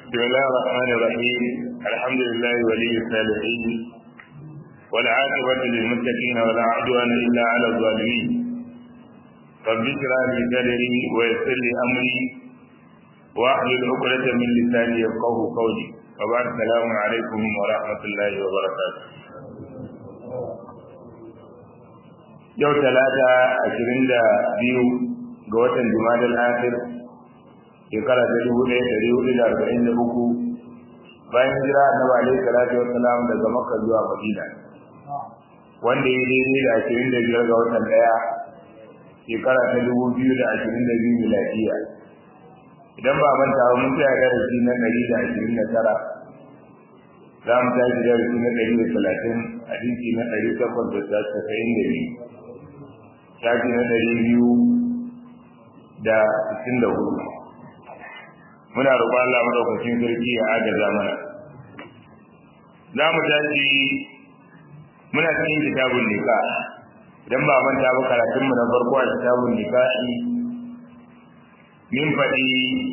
بسم الله الرحمن الرحيم الحمد لله ولي الصالحين والعاقبة للمتقين ولا عدوان إلا على الظالمين رب اشرح لي صدري ويسر لي أمري واحلل عقدة من لساني يفقه قولي وبعد السلام عليكم ورحمة الله وبركاته yau talata ashirin da biyu ga watan jumadal akhir shekara ta dubu ɗaya ɗari hudu da arba'in da uku bayan jira annabi alaihi salatu wassalam daga makka zuwa madina wanda ya daidai da ashirin da biyar ga watan ɗaya shekara ta dubu biyu da ashirin da biyu miladiya idan ba manta ba mun tsaya darasi na ɗari da ashirin da tara za mu tashi darasi na ɗari da talatin hadisi na ɗari takwas da tasa'in da biyu shafi na ɗari biyu da sittin da hudu muna roƙon Allah madaukakin sarki ya agaza mana za mu tashi muna cikin kitabun nika idan ba manta ba karatun mu na farko a kitabun nikahi min faɗi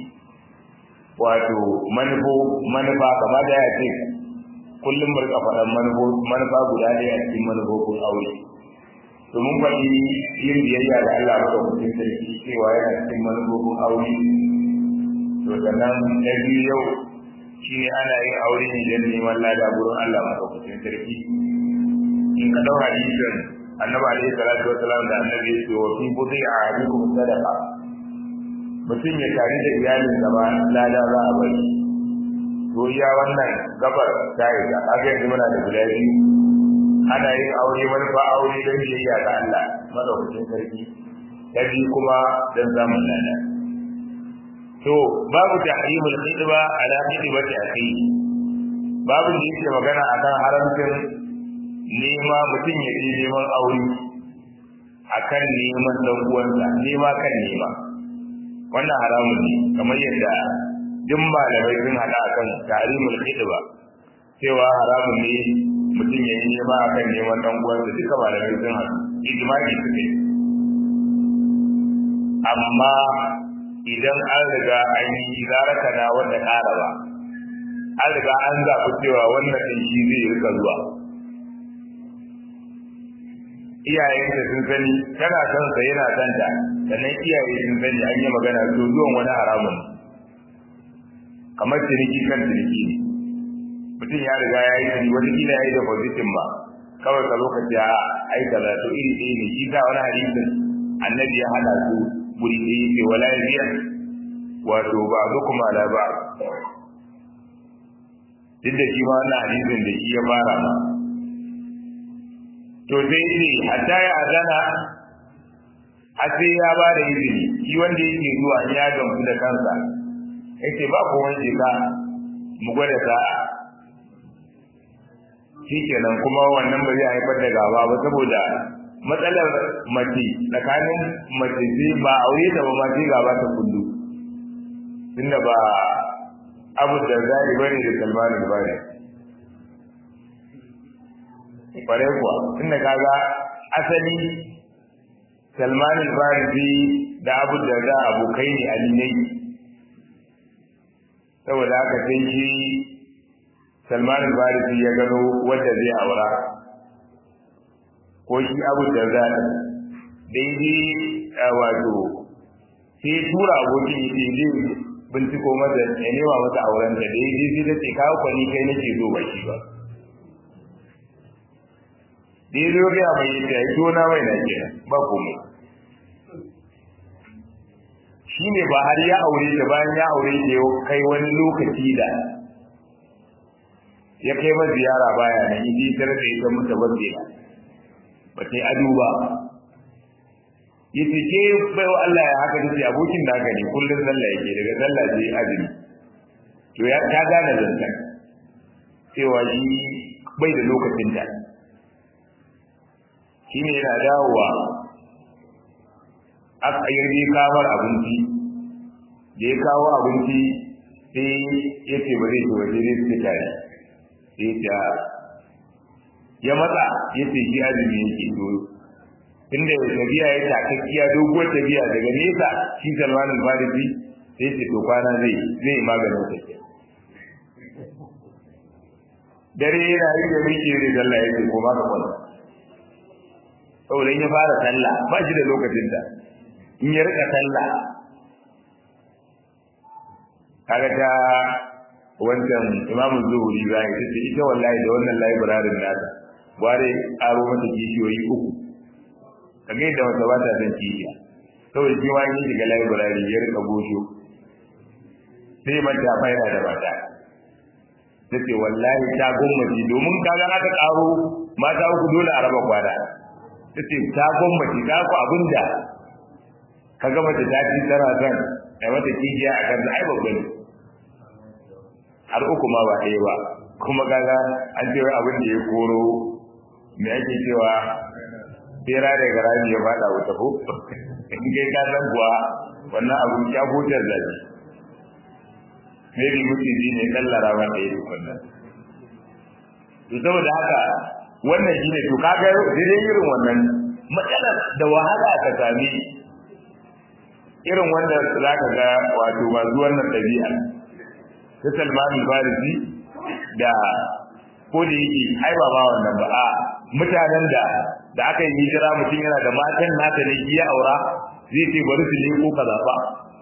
wato manufo manufa kama da ya ce kullum burka faɗan manufa guda ɗaya a cikin manufofin aure domin faɗi yin biyayya da Allah madaukakin sarki cewa yana cikin manufofin aure to sannan na biyu yau shi ne ana yin aure ne don neman lada gurin Allah madaukakin sarki in ka dau hadisin annabi alaihi salatu wasalam da annabi ya ce wa fi budai a hadikum sadaqa mutum ya tare da iyalin sa ba lada za a bari to iya wannan gabar ta yi da aka yanzu muna da guda biyu ana yin aure manufa aure don biyayya ga Allah madaukakin sarki ta biyu kuma don samun lada to babu tahrimul khidba ala khidbati akhi babu da yake magana akan haramcin nema mutum ya je neman aure akan neman dan uwansa nema kan nema wannan haramun ne kamar yadda duk malamai sun hada akan tahrimul khidba cewa haramun ne mutum ya yi nema akan neman dan uwansa duka malamai sun hada ijma'i suke amma idan an riga an yi zaraka na wanda ƙara ba an riga an zaɓi cewa wannan ɗin shi zai rika zuwa iyayensa sun sani tana son sa yana son ta sannan iyaye sun sani an yi magana to zuwan wani haramun kamar ciniki kan ciniki ne mutum ya riga ya yi ciniki wata kila ya yi depositin ba kawai ka zo ka ce a ai kaza to iri ɗaya ne shi sa wani hadisin annabi ya hada su guri ɗaya yake wala biya wato ba zo kuma la ba duk da shi ma wannan hadisin da shi ya fara ma to sai ne hatta ya azana a sai ya ba da izini shi wanda yake zuwa ya gamsu da kansa yace ba ko wani ka mu gwada sa'a shi kenan kuma wannan ba zai haifar da gaba ba saboda matsalar mace tsakanin mace zai ba aure da ba ma sai gaba ta kullu tunda ba abu da zai bane da salman da bane bare kuwa tunda kaga asali salman al-farisi da abu da za abokai ne alinai saboda haka sai shi salman al-farisi ya gano wanda zai aura ko shi abu da za a daidai wato sai tura abokin ya ce zai binciko masa ya nema masa auren da daidai sai ta ce kawo kwani kai nake zo ba shi ba daidai ya gaya mai yadda ya tona mai na ke ba komai shi ne ba har ya aure da bayan ya aure da ya kai wani lokaci da ya kai ma ziyara baya nan idi tare da ita mutu ba ba ta yi ado ba yace ke bai wa Allah ya haka tace abokin da haka ne kullun sallah yake daga sallah sai azumi to ya ta gane zantan cewa shi bai da lokacin da shine yana dawowa aka yi kamar abinci da ya kawo abinci sai ya ce ba zai ci waje zai ci tare sai ya ya matsa ya ce shi azumi yake to tunda tafiya ya takakkiya doguwar tafiya daga nesa shi Salman al-Farisi sai ce to kwana zai zai maganin tafiya dare yana yi da miki ne sallah yake ko ba ka kwanta saboda in ya fara sallah ba shi da lokacin da in ya rika sallah kaga ta wancan imamu zuhuri ba ya ce ita wallahi da wannan library nata bare aro mata kishiyoyi uku kaga yadda wata ba ta san kishiya saboda shi wani shiga library ya rika gosho sai mata faida da mata tace wallahi ta gwamnati domin kaga aka karo mata uku dole a raba kwana tace ta gwamnati ta ku abinda kaga mace ta ci tana san ai mata kijiya a kan ai babban har uku ma ba ɗaya ba kuma kaga an ce abin da ya koro me ake cewa bera da garami ya fada wuta ko in kai ka san kuwa wannan abu ya hutar da shi maybe mutum ne kallara ba da yi wannan to saboda haka wannan shine to kaga dai irin wannan matsalar da wahala ka sami irin wanda zaka ga wato masu wannan dabi'a ta Salman al-Farisi da ko da yake ai ba ma wannan ba a mutanen da da aka yi hijira mutum yana da matan nata ne iya aura zai ce bari su leko kaza ba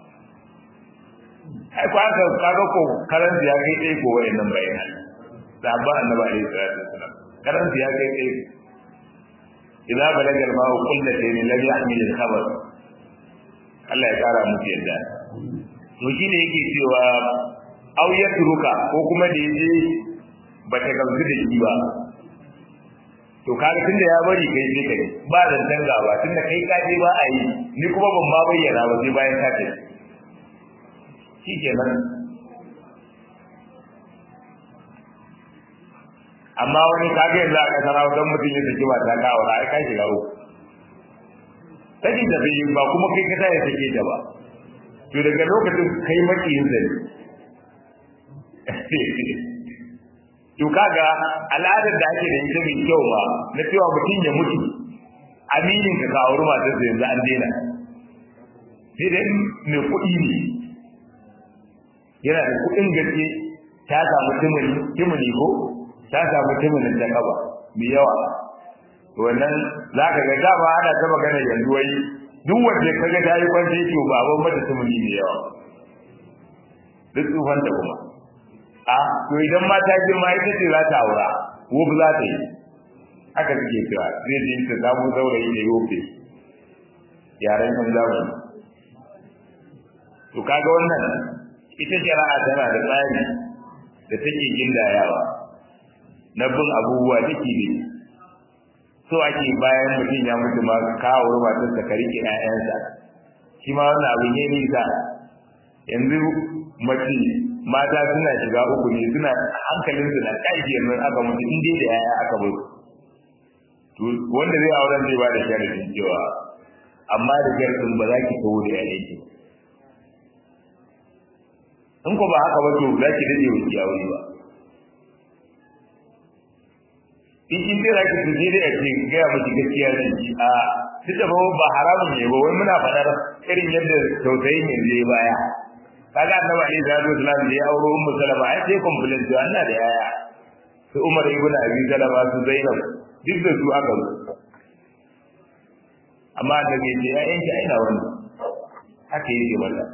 ai ko aka kaga ko karan ya kai dai ko wayannan bayanan sabba annabi alaihi salatu wasalam karan ya kai dai idza balagal ma'u qullatayn lam yahmil al-khabar Allah ya kara musu yadda to shine yake cewa aw yatruka ko kuma da yaje bata gamsu da shi ba to kaga tunda ya bari kai sai kai ba da danga ba tunda kai ka je ba a yi ni kuma ban ma bayyana ba sai bayan ka tafi shikenan amma wani kaga yanzu a kasar hausa mutum ya saki ba ta kawo ai ka shiga uku sakin da bai ba kuma kai ka ya sake ta ba to daga lokacin kai makiyin zai to kaga al'adar da ake da ita mai kyau ba na cewa mutum ya mutu aminin ka kawo ruwa ta yanzu an daina sai dai mai kuɗi ne yana da kuɗin gaske ta samu timuni ko ta samu timunin ta kaba mai yawa wannan za ka ga dama ana ta magana yanzu wai duk wanda ka ga ta yi kwanci to ba abin mata timuni mai yawa duk tsufan da kuma a to idan mata girma ita ce za ta aura wuf za ta yi haka suke cewa zai je ta samu saurayi da yofe yaren kan zamani to kaga wannan ita shari'a tana da tsari da take gindayawa na bin abubuwa take ne so ake bayan mutum ya mutu ma kawo matar ta ka rike ƴaƴansa shi ma wannan abu ne nisa yanzu mace mata suna shiga uku ne suna hankalin su na kashi yanzu aka mutu in dai da yaya aka bar to wanda zai auren zai ba da sharadin cewa amma da sharadin ba za ki kawo da yayanki ba in ko ba haka ba to za ki dade wuce a wuri ba in kin ce za ki tuje da ake gaya miki gaskiya ne ki a duk da ba haramun ne ba wai muna faɗar irin yadda tausayin yanzu ya baya kaga annabi alaihi salatu wasallam da ya auro ummu salama ai sai complain to Allah da yaya su Umar ibn Abi Salama su Zainab duk da su aka zo amma da ke ce ƴaƴan ki aina wannan haka yake wallahi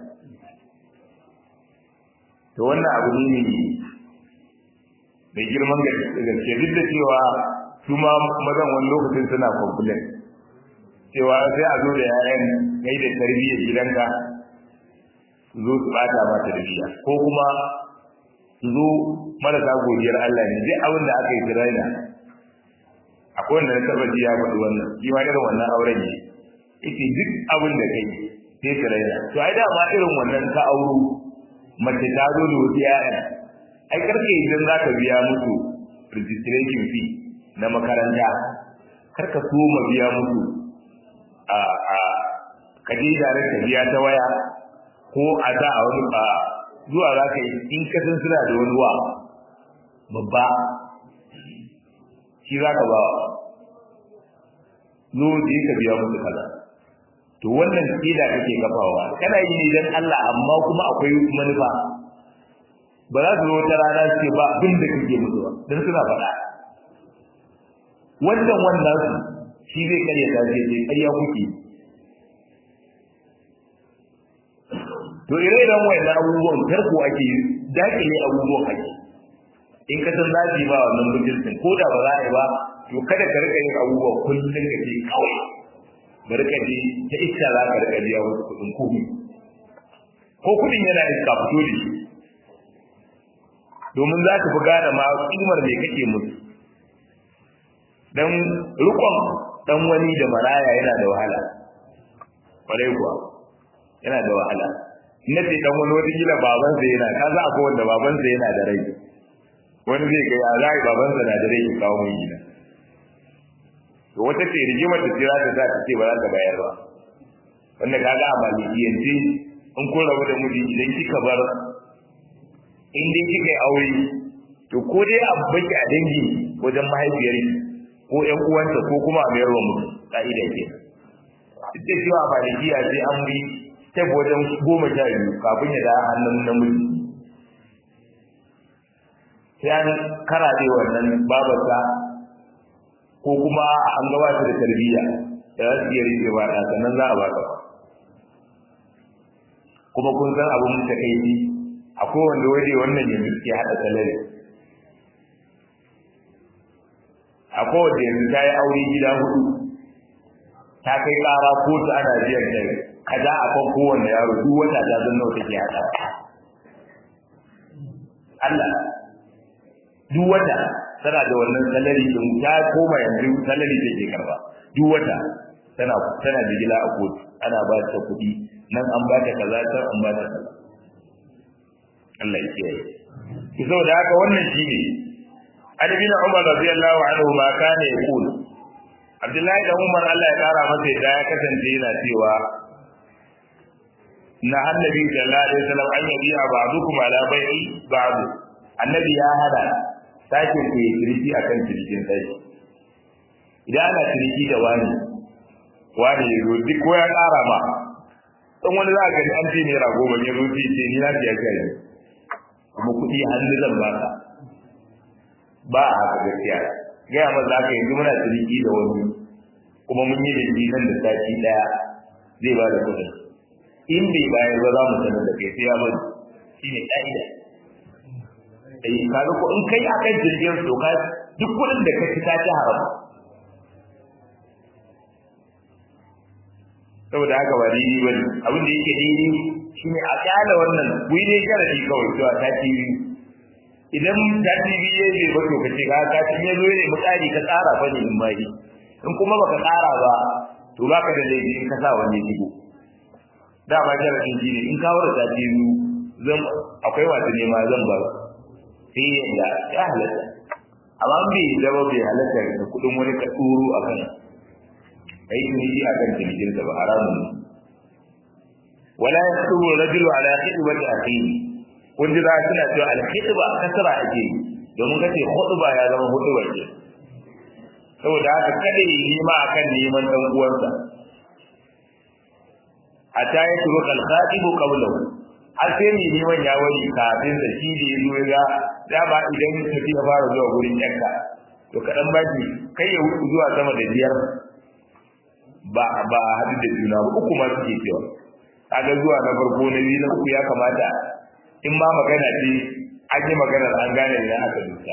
to wannan abu ne ne mai girman gaske duk da cewa su ma mazan wani lokacin suna complain cewa sai a zo da ƴaƴan kai da tarbiyyar gidanka su zo su bata ma tarbiyya ko kuma su zo marasa godiyar Allah ne duk abin da aka yi tiraina akwai wanda na taba ji ya faɗi wannan shi ma irin wannan auren ne yake duk abin da kai sai tiraina to ai dama irin wannan ka auro mace ta zo da wasu ƴaƴan ai karke idan za ka biya musu registration fee na makaranta karka so ma biya musu a a kaje da ka biya ta waya ko a da a wani ba zuwa za ka yi in ka san suna da wani wa babba shi za ka ba zo da ka biya musu kaza to wannan kila kake kafawa kana yi ne dan Allah amma kuma akwai manufa ba za su zo wata rana su ce ba abin da kake musu ba don suna faɗa wannan wannan su shi zai karya ta ce sai karya kuke to ire-iren wayannan abubuwan tarko ake dakile abubuwan ake in ka san zafi ba wannan mutuncin ko da ba za a yi ba to kada ka rika yin abubuwan kullum ka ce kawai bari ka je ta iska za ka rika biya wasu kuɗin komi ko kuɗin yana iska fito da shi domin za ka fi gane ma kimar me kake musu dan rukon dan wani da maraya yana da wahala kwarai kuwa yana da wahala na ce dan wani wata kila babansa yana ka za a wanda babansa yana da rai wani zai ga ya za babansa na da rai ya kawo mai gida to wata ce rigimar da tira ta za ta ce ba za ta bayar ba wanda kaga a malikiyance in kun rabu da miji idan kika bar in dai kika yi aure to ko dai a baki a dangi wajen mahaifiyar ko ƴan uwanta ko kuma a mayar wa mutu ka'ida ke duk da cewa malikiya sai an bi step wajen goma sha biyu kafin ya da hannun namiji sai an karaɗe wannan babarsa ko kuma an gabata da tarbiyya da za su iya rike ba da sannan za a ba ka kuma kun san abin da kai ni a kowanne waje wannan yanzu suke haɗa salari a kowanne yanzu ta yi aure gida hudu ta kai ƙara kotu ana biyan ta kaza a kan kowanne yaro duk wata ta zan nawa take haɗa Allah duk wata tana da wannan salari din ta koma yanzu salari take karba duk wata tana tana jigila a kotu ana ba ta kuɗi nan an ba ta kaza can an ba ta kaza Allah ya kiyaye ki da haka wannan shine Ali bin Umar radiyallahu anhu ma kana yaqul Abdullahi da Umar Allah ya kara masa da ya kasance yana cewa na annabi sallallahu alaihi wasallam an yabi ba'dukum ala bai'i ba'd annabi ya hada sakin ku yi kirki akan kirkin sai idan ana kirki da wani wani yazo duk ko ya kara ma dan wani za ka an ce ne rago ban yazo ce ce ni na biya kai kuma kudi hannu zan baka ba a haka gaskiya ga amma za ka yanzu muna kirki da wani kuma mun yi da shi nan da sati daya zai ba da kudin in bai bayar ba za mu sanar da kai sai ya bari shine ka'ida eh kaga ko in kai akan jirgin to ka duk kudin da ka ci ka ci haram saboda haka ba daidai ba ne abin da yake daidai shine a kyala wannan wai dai sharadi kawai cewa ta ci idan ta ci biye ne ba to kace ka ka ci ne zo ne mutsari ka tsara fa ne in ma in kuma baka tsara ba to baka da laifi in ka sa wani digo dama sharadin shi ne in ka wura ta ci zan akwai wasu nema zan ba sai yadda ya halatta amma bai zama bai halatta da kudin wani ka tsoro a kan ai tuniji a kan tunijin da ba haramun ne wala yasubu rajulu ala khidbati akhihi kun ji za suna cewa al khidba kasara ake domin kace khudba ya zama huduba ce saboda haka kada yi nima akan neman dan uwansa hatta ya turu kal khatibu qawluhu har sai mai neman ya wani kafin da shi da ya zo ya dama idan tafi ya fara zuwa gurin yanka to kaɗan baki kai ya wuce zuwa sama da biyar ba ba hadu da juna ba uku ma suke cewa kaga zuwa na farko na biyu na uku ya kamata in ma magana ce an yi maganar an gane ne aka dusa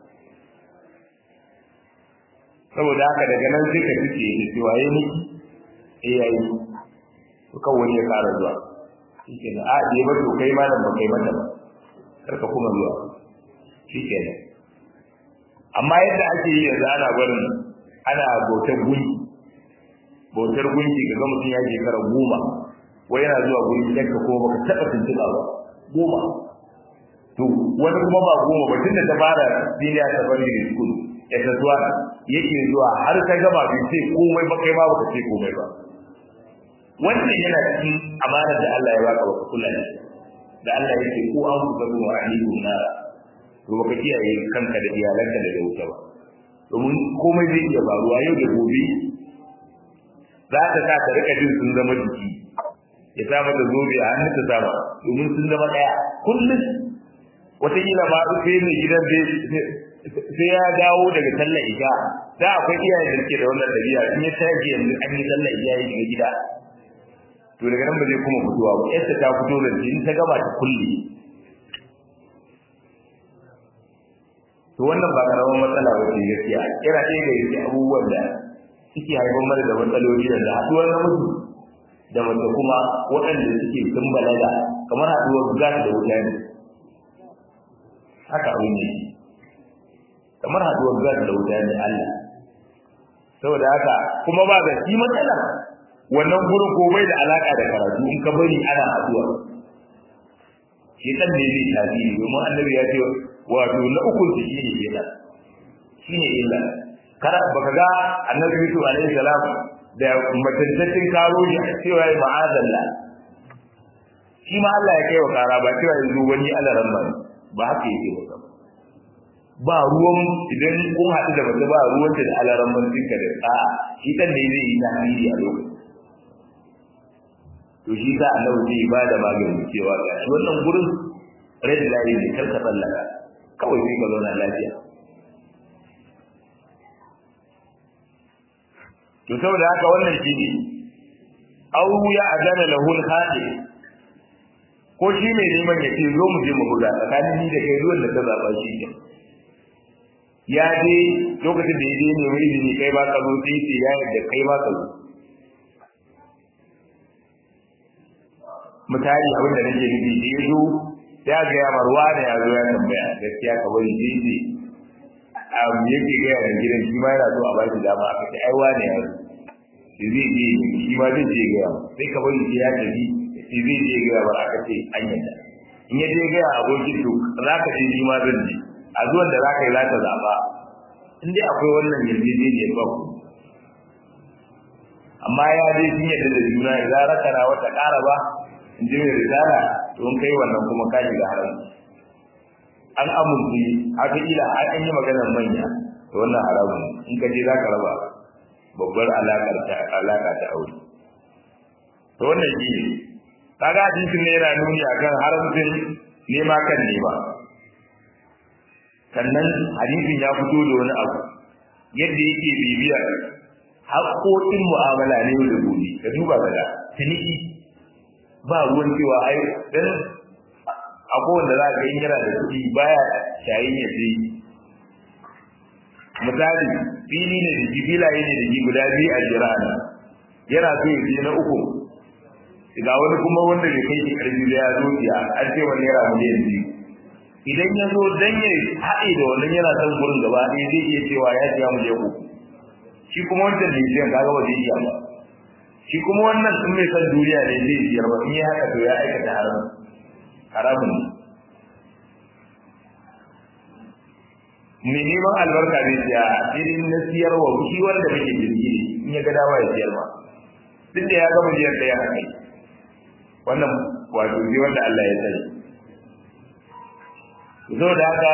saboda haka daga nan sai ka fice da cewa yayi miki eh yayi to kawai ya fara zuwa shike da a je ba to kai malam ba kai mata ba karka kuma zuwa shike ne amma yadda ake yi yanzu ana barin ana bautar gunki bautar gunki ga mutum ya shekara goma wai yana zuwa gurin yanka ko baka taɓa tuntuɓa ba goma to wani kuma ba goma ba tunda ta fara duniya ta bari da school ya ta zuwa yake zuwa har ta gama bai ce komai ba kai ma baka ce komai ba wannan yana cikin amana da Allah ya baka baka kula da da Allah yake ko an ku gabu wa ahliku na to baka kiyaye kanka da iyalanka da wuta ba domin komai zai iya faruwa yau da gobe za ta sa ta rika jin sun zama jiki ya sa mata zobe a hannun ta sama domin sun zama daya kullum wataƙila ma sai mai gidan sai ya dawo daga sallar isha da akwai iyayen da suke da wannan dabi'a in ya tashi yanzu an yi sallar isha ya shiga gida to daga nan ba zai kuma fitowa ba yadda ta fito da in ta gaba ta kulle to wannan ba karamin matsala ba ce gaskiya kira ɗaya ga yake abubuwan da suke haifar mana da matsaloli da haɗuwar namiji da mace kuma waɗanda suke sun balaga kamar haɗuwar gas da wuta ne haka abin ne kamar haɗuwar gas da wuta ne Allah saboda haka kuma ba ga shi matsala wannan gurin ko bai da alaka da karatu in ka bari ana haɗuwa shi ne zai tasiri domin annabi ya ce wato na uku su shi ne illa shi ne illa kada baka ga annabi Yusuf alaihi salam da matantaccin karo shi cewa ya ma'azalla shi ma Allah ya kai wa kara ba cewa yanzu wani alaran ba ba haka yake ba ba ruwan idan kun haɗu da mace ba ruwan da alaran ban tinka da a shi dan ne zai yi tasiri a lokacin to shi za a zai ba da magani cewa ga shi wannan gurin red line ne karka tsallaka kawai sai ka zauna lafiya to saboda haka wannan shi ne aw ya adana lahu al-hadi ko shi mai neman ya ce zo mu je mu buga tsakanin ni da kai ruwan da ka zaba shi ke ya je lokacin da ya je ne mai izini kai ba ka zo sai ce ya yadda kai ba ka zo misali abin da nake nufi da ya zo ya ga ya marwa ne ya zo ya tambaya gaskiya ka bari sai ce um yake ga yaran gidan shi ma yana so a baki dama aka ce ai wane ya zo shi zai je shi ma zai je ga sai ka bari sai ya tafi shi zai je ga ba aka ce an yadda in ya je ga abokin to za ka ce shi ma zan je a zuwan da za ka yi za ka zaɓa in dai akwai wannan yarjejeniyar ba ku amma ya je sun yadda da juna ya za raka na wata ƙara ba in ji mai risala to in kai wannan kuma ka shiga haram an amince haka ila an yi maganar manya to wannan haramun in ka je za ka raba babbar alaƙar ta alaƙa ta aure to wannan shi ne kaga hadisin ne yana nuni akan haramcin nema kan nema sannan hadisin ya fito da wani abu yadda yake bibiyar haƙoƙin mu'amala ne da gobe ka duba ka ga ciniki ba ruwan cewa ai dan akwai wanda za ka yi yana da kuɗi baya shayin ya sai misali fili ne da ji filaye ne da ji guda biyu a jira ne yana so ya je na uku ga wani kuma wanda bai kai shi karfi da ya zo ya an ce wani naira miliyan biyu idan ya zo dan ya haɗe da wannan yana son gurin gaba ɗaya zai iya cewa ya siya mu je uku shi kuma wancan da yake kaga ba zai iya ba shi kuma wannan in mai san duniya ne zai siyar ba in ya haka to ya aikata haram haramun ne mai neman albarka zai siya irin na siyarwa shi wanda muke jirgi ne in ya ga dawa ya siyar ma duk da ya gama biyar da ya haka wannan wato sai wanda Allah ya sani zo da haka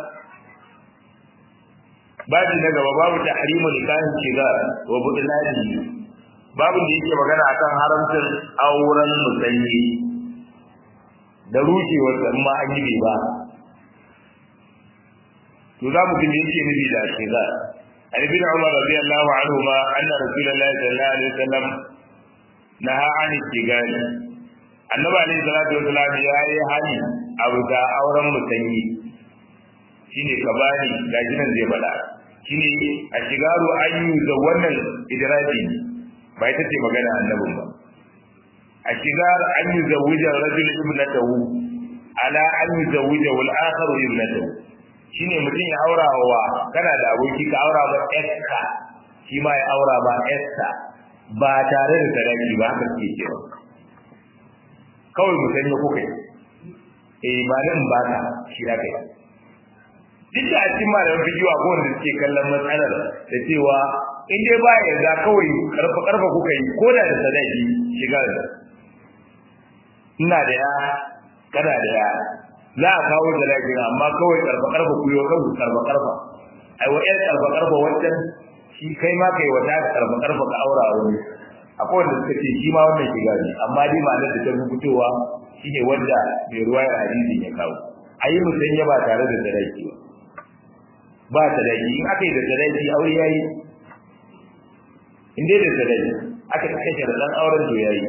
babu na gaba babu tahrimu nikahin shiga wa budlani babu da yake magana akan haramcin auren musanyi da rushewar sa amma an yi ba to za mu gani yake nufi da shiga an ibn umar radiyallahu anhu ma anna rasulullahi sallallahu alaihi wasallam naha an shigani annabi alaihi salatu wasallam ya yi hani abu ga auren musanyi shine ka bani gaji nan zai faɗa shine a shigaru an yi da wannan idraji ba ita ce magana annabin ba a shigar an yi zawuja rajul ibnatahu ala an yi zawuja wal akhar ibnatahu shine mutum ya aura wa kana da aboki ka aura ba ƴarka shi ma ya aura ba ƴarsa ba tare da sadaki ba haka suke cewa kawai mutum ya kuka eh ba nan ba ka shi da kai duk da a cikin malaman fikiwa ko wanda suke kallon matsalar da cewa in dai ba ya za kawai karfa karfa kuka yi ko da da sadaki shiga da ina da ya kana da ya za a kawo sadakin amma kawai karfa karfa ku yi wa kanku karfa karfa ai wa yan karfa karfa wancan shi kai ma kai wata karfa karfa ka aura wani akwai wanda suka ce shi ma wannan shiga ne amma dai ma'anar da ta fi fitowa shine wanda mai ruwa ya hadisi ya kawo a yi musanya ba tare da sadaki ba ba sadaki in aka yi da sadaki aure ya yi in dai da sadaki aka kashe da ɗan auren to ya yi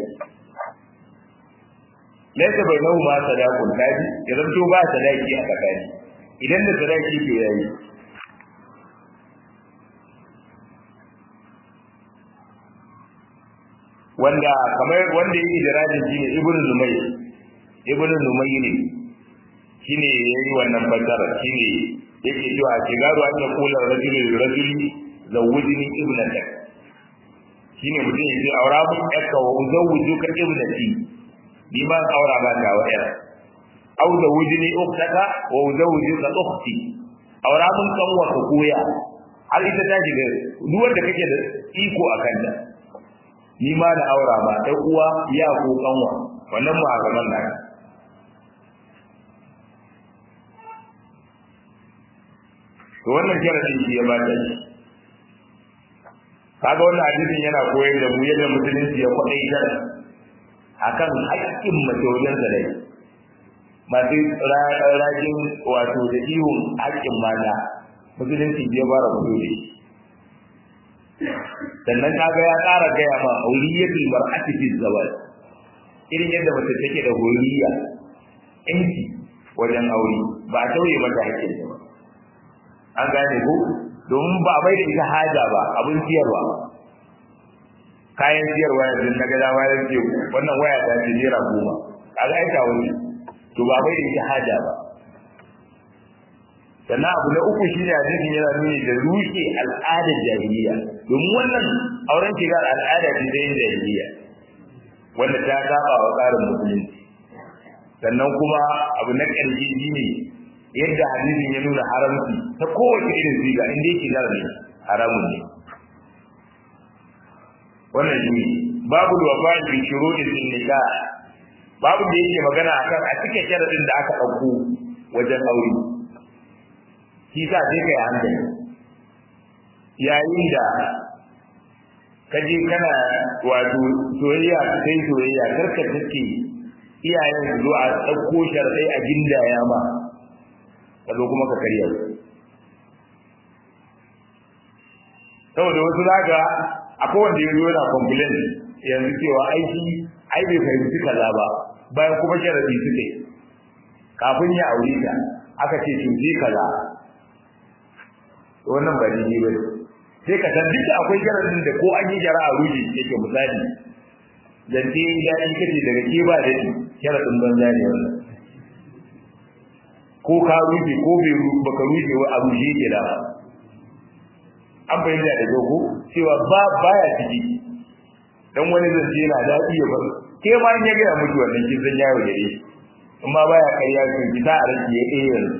laisa bai nahu ma sadakun kaji ya zanto ba sadaki a tsakani idan da sadaki to ya yi wanda kamar wanda yake da rajin shi ne ibnu numay ibnu numay ne shine yayi wannan fasara shine yake cewa shigaru an ya kula rajuli rajuli zawujini ibnata shine mutum yace aura mun yakka wa zawujuka ibnati ni ma aura ba ta wa yar aw zawujini ukhtaka wa zawujuka ukhti aura mun kanwa ka koya har ita ta shiga duk wanda kake da iko akan ta ni ma da aura ba ɗan uwa ya ko kanwa wannan mu a gaban nan to wannan sharadin shi ya ba ta shi kaga wannan hadisin yana koyar da mu yadda musulunci ya kwadaitar akan haƙƙin mace wajen zalai masu rajin wato da ihun haƙƙin mata musulunci ya fara fito da shi sannan kaga ya ƙara gaya ma auriyatul mar'ati fi zawaj irin yadda mace take da horiya yanki wajen aure ba a tauye mata hakkin ta ba an gane ko domin ba bai da ita haja ba abin siyarwa kayan siyarwa yanzu na ga dama ya ce wannan waya ta ce naira goma kaga ita wani to ba bai da ita haja ba sannan abu na uku shi ne hadisin yana nuni da rushe al'adar jahiliya domin wannan auren shiga al'ada ce ta yin jahiliya wanda ta saba wa tsarin musulunci sannan kuma abu na ƙarshe shi ne yadda hadisin ya nuna haramci ta kowace irin siga inda yake gara ne haramun ne wannan shi ne babu da wafa bi shuruɗin sun nika babu da yake magana akan a cikin sharadin da aka ɗauko wajen aure shi sa sai kai hankali yayin da ka je kana wato soyayya sai soyayya karka take iyayen su zo a ɗauko sharɗai a gindaya ma ka zo kuma ka karya su saboda wasu zaga akwai wanda ya zo yana complain yanzu cewa aiki ai bai fahimci kaza ba bayan kuma sharadi suke kafin ya aure ta aka ce to je kaza wannan ba daidai ba sai ka san duk akwai sharadin da ko an yi jara'a ruji yake misali zance ya yi kace daga ke ba da shi sharadin banza ne wannan ko ka ruje ko bai baka ruje wa abu shi ke da an bayyana da dogo cewa ba baya ciki dan wani zance yana daɗi ya bar ke ma in ya ga mutu wannan kin san yawo da shi amma baya kariya kin fita a rage ya eh yanzu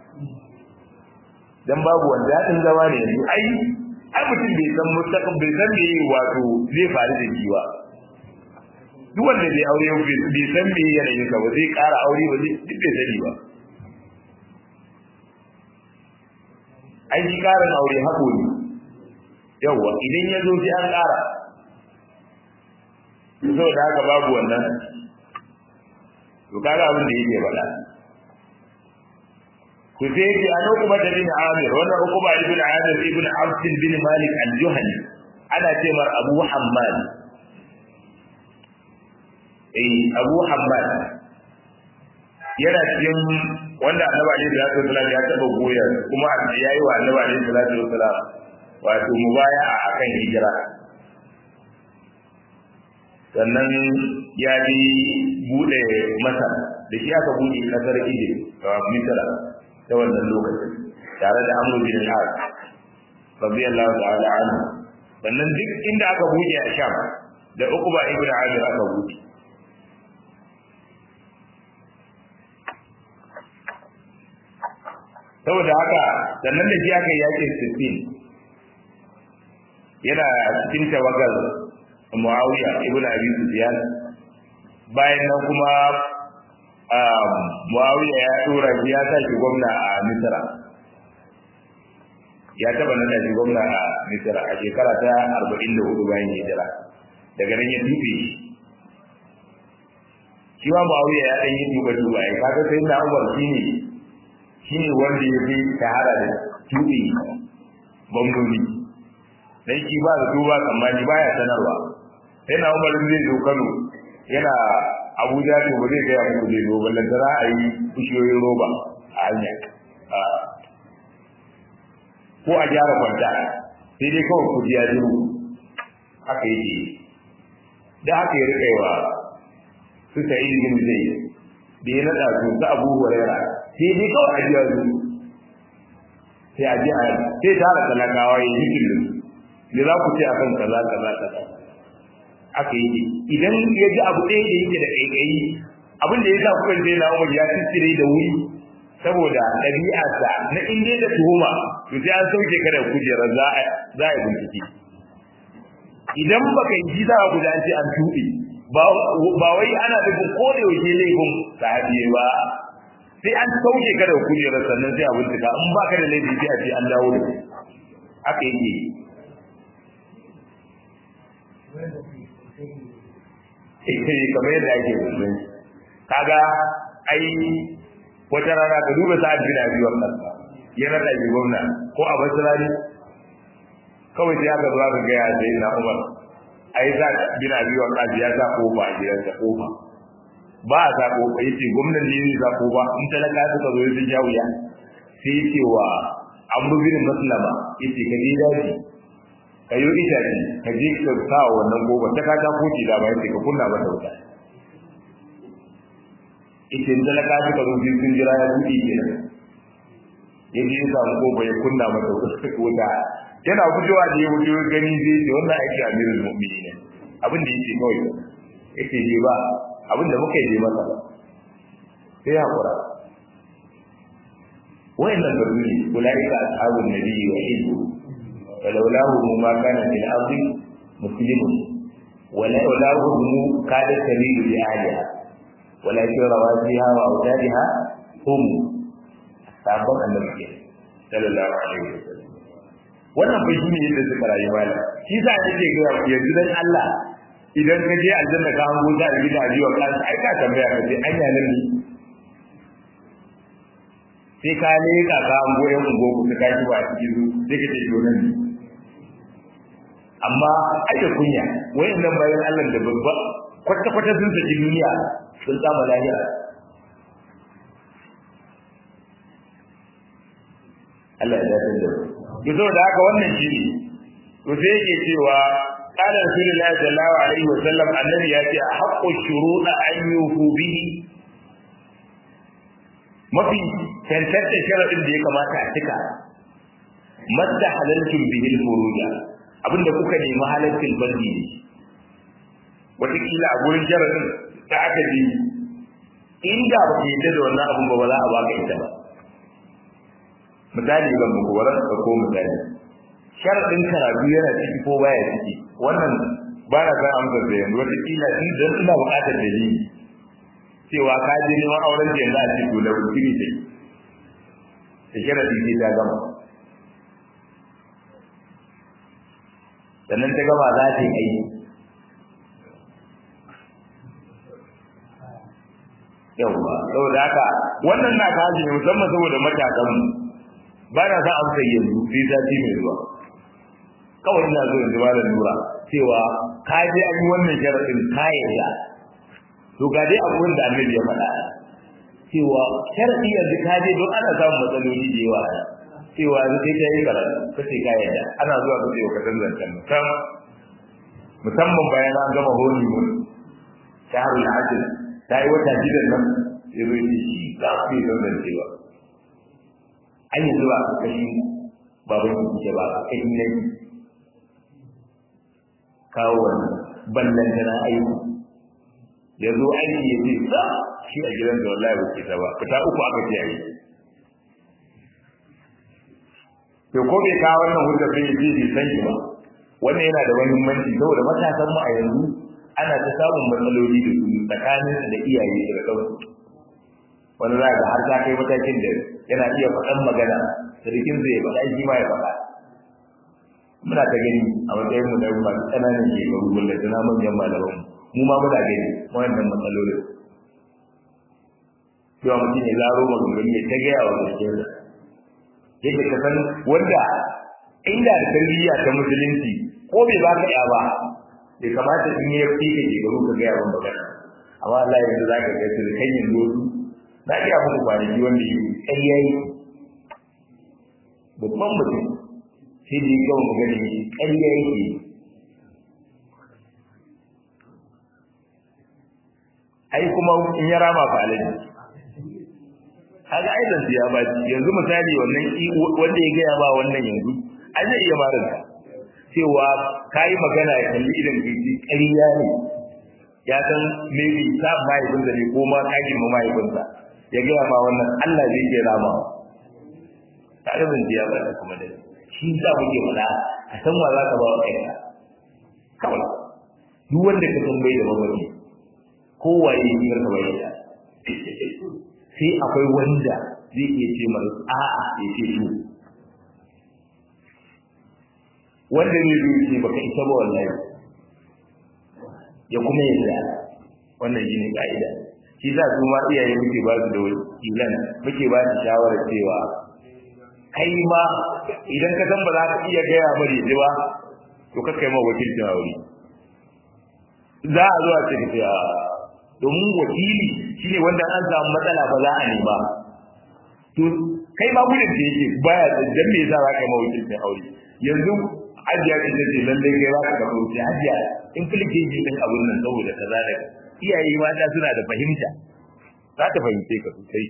dan babu wanda dadin zama ne yanzu ai ai mutum bai san mustaqim bai san me wato zai faru da shi ba duk wanda bai aure bai san me yanayin sa ba zai ƙara aure ba zai duk bai sani ba ai shi ƙarin aure hako ne yawwa idan ya zo sai an ƙara saboda haka babu wannan to kaga abin da yake faɗa ku sai ce an hukuma da bin Amir wannan hukuma ibn Amir ibn Abd bin Malik al-Juhani ana ce mar Abu Hammad eh Abu Hammad yana cikin wanda Annabi alaihi salatu wasallam ya taba goya kuma yayi wa Annabi alaihi salatu wasallam wato mubaya'a akan hijira sannan ya bi bude masar da shi aka bude kasar Egypt a Misra ta wannan lokacin tare da Amr bin al-As radiyallahu ta'ala anhu sannan duk inda aka buɗe a Sham da Uqba ibn Amir aka buɗe saboda haka sannan da shi aka yi yakin Siffin yana cikin tawagar Muawiya ibn Abi Sufyan bayan nan kuma Muawiya ya tura shi ya sa shi gwamna a Misra. Ya taba nada shi gwamna a Misra a shekara ta 44 bayan hijira. Daga nan ya tufe shi. Shi ma Muawiya ya dan yi tuba tuba ya kaga sai na Umar shi ne shine wanda ya fi shahara da tuɓe bambami dan shi ba da duba tsammani baya sanarwa sai na umarin zai zo kano yana abuja to ba zai gaya muku zai zo ballan tara a yi bishiyoyin roba a hanya ko a gyara kwanta sai dai kawai kudi ya zuru haka yake da haka ya rika wa su ta yi jin zai da ya naɗa su ta abu huraira sai dai kawai a jiya zuru sai a ji a sai tara talakawa ya yi jikin da za ku ce a kan kaza kaza kaza aka yi idan ya ji abu ɗaya da yake da ƙaiƙayi abin da ya sa kuka je na umar ya tsire da wuri saboda ɗabi'arsa na inda da tuhuma to sai an sauke ka da kujerar za a za a bincike idan baka yi za a guda ce an tuɓe ba wai ana da ko da yaushe laifin sahabi ba sai an sauke ka da kujerar sannan sai a bincika in baka da laifi sai a ce an dawo da haka yake kamar yadda ake musulun kaga ai wata rana ka duba sa'ad bin abi wannan ya rada shi gwamna ko a basirani kawai sai aka zo aka gaya sai na umar ai za bin abi wannan ya sa kofa a gidansa kofa ba a sa kofa yace gwamnan ne ne sa kofa in talaka suka zo sun ja wuya sai yace wa amru bin maslama yace ka je daji ka yi itace ka je ka sa wannan goba ta kata koci da bayan ka kunna mata wuta ita in talaka suka zo biyu sun jira ya buɗe ke nan ya je ya samu goba ya kunna mata wuta yana fitowa da ya wuce gani zai ce wannan aiki a mirin mu'mini ne abin da yake kawai yake je ba abin da muka yi je masa sai ya haƙura wayannan garbi ulaika ashabun nabiyyi wa hizbu فلولاه ما كان في الأرض مسلم ولولاه كادت تميل بأهلها ولكن رواسيها وأوتادها هم sabon annabi sallallahu alaihi wasallam wannan fa shine yadda suka rayu mala shi sa yake ga yanzu dan Allah idan ka je aljanna ka hango ta da gida biyo kan ai ka tambaya ka ce anya nan ne sai ka ne ka ka hango yan ungo ku ka ji ba cikin sai ka ce to nan ne amma ake kunya wayannan bayan Allah da babba kwata kwata sun saki duniya sun samu lafiya Allah ya dace da ku to da haka wannan shi ne to sai yake cewa qala rasulullahi sallallahu alaihi wasallam annabi ya ce haqqu shuruɗa an yufu bihi mafi tantance sharadin da ya kamata a cika madda halaltum bihi al-furuja abinda kuka nemi halalcin bardi ne wataƙila a gurin jaradin da aka ji inda ba ka yadda da wannan abin ba ba za a baka ita ba misali ban muku waran ka ko misali sharadin karatu yana ciki ko baya ciki wannan ba na san amsar da yanzu wataƙila in dan ina buƙatar dalili cewa ka je neman auren da yanzu a ce to lauri kiri sai da sharadin sai ta gama sannan ta gaba za ta yi aiki yawwa saboda haka wannan na kaji ne musamman saboda matakan mu ba na sa amsa yanzu sai sati mai zuwa kawai ina so in ji da nura cewa ka je an yi wannan sharadin ka yarda to ga dai abin da annabi ya faɗa cewa sharadi yanzu ka je don ana samun matsaloli da yawa cewa sai ta yi karatu kace ka yarda ana zuwa kace ka san zancen mutum musamman bayan an gama holi mun shahrul hajj ta yi wata gidan nan ya zo yi shi za su yi zan zancewa an yi zuwa a kashi baban ki ke ba a kashi na yi kawo wannan ballan tana aiki ya zo aiki ya ce sa shi a gidan da wallahi ba ke ta ba fita uku aka ce aiki to ko bai kawo wannan hujjar bai ji bai san shi ba wannan yana da muhimmanci saboda matasan mu a yanzu ana ta samun matsaloli da su tsakanin da iyaye da kansu wani za ga har ta kai matakin da yana iya faɗan magana sarkin zai faɗa shi ma ya faɗa muna ta gani a matsayin mu da masu ƙananan shekaru wanda tana manyan malaman mu ma muna gani wannan matsalolin to cewa mutum ya zaro maganganu ya ta gaya wa gaskiyar yadda ka san wanda inda da tarbiyya ta musulunci ko bai ba ka ya ba bai kamata in yi fi ka ke garu ka gaya wa magana amma Allah yanzu za ka ga su kan yin dozu na iya muku kwanaki wanda yi ƙarya yi babban mutum sai da ya gawa magana yi ƙarya yake yi ai kuma in ya rama fa alaji kaga ai dan ya ba yanzu misali wannan wanda ya gaya ba wannan yanzu ai zai iya marin ka cewa kai magana ya kalli idan kiji ƙarya ne ya san maybe ta mahaifin da ne ko ma kagin ma mahaifin sa ya gaya ma wannan Allah zai iya rama kaga dan ya ba kuma da shi za mu ke fada a san wa za ka ba wa kai kawai duk wanda ka san bai da mamaci kowaye ne ka bayyana sai akwai wanda zai iya ce mara a'a ya ce to wanda ne zai ce baka isa ba wallahi ya kuma yadda wannan shi ne ka'ida shi za su ma iyaye muke ba su da wakilan muke ba su shawarar cewa kai ma idan ka san ba za ka iya gaya mari ba to ka kai ma wakilcin aure za a zo a ce ka domin wakili shine wanda an samu matsala ba za a nema to kai ma gudun da yake baya da dan me yasa za ka yi mawakilcin aure yanzu hajiya ce ta ce lallai kai za ka ga wuce hajiya in filike ji din abun nan saboda kaza da iyaye mata suna da fahimta za ta fahimce ka sosai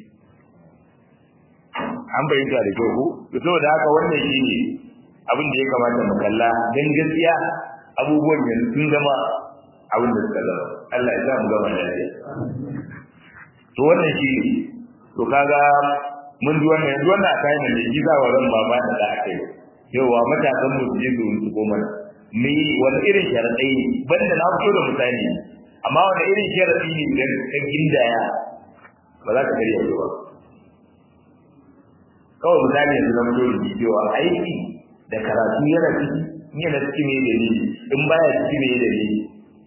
an fahimta da kyau ko to saboda haka wannan shine abin da ya kamata mu kalla dan gaskiya abubuwan yanzu sun zama abin da suka zama Allah ya sa mu gama lafiya to wannan shi to kaga mun ji wannan yanzu wannan akai ne ji za wa ran baba da da akai yawa matasan mu su je su su goma me wani irin sharadai banda na fito da misali amma wani irin sharadi ne idan ka gindaya ba za ka karya ba kawai misali yanzu na fito da cewa aiki da karatu yana ciki yana ciki ne dalili in baya ciki ne dalili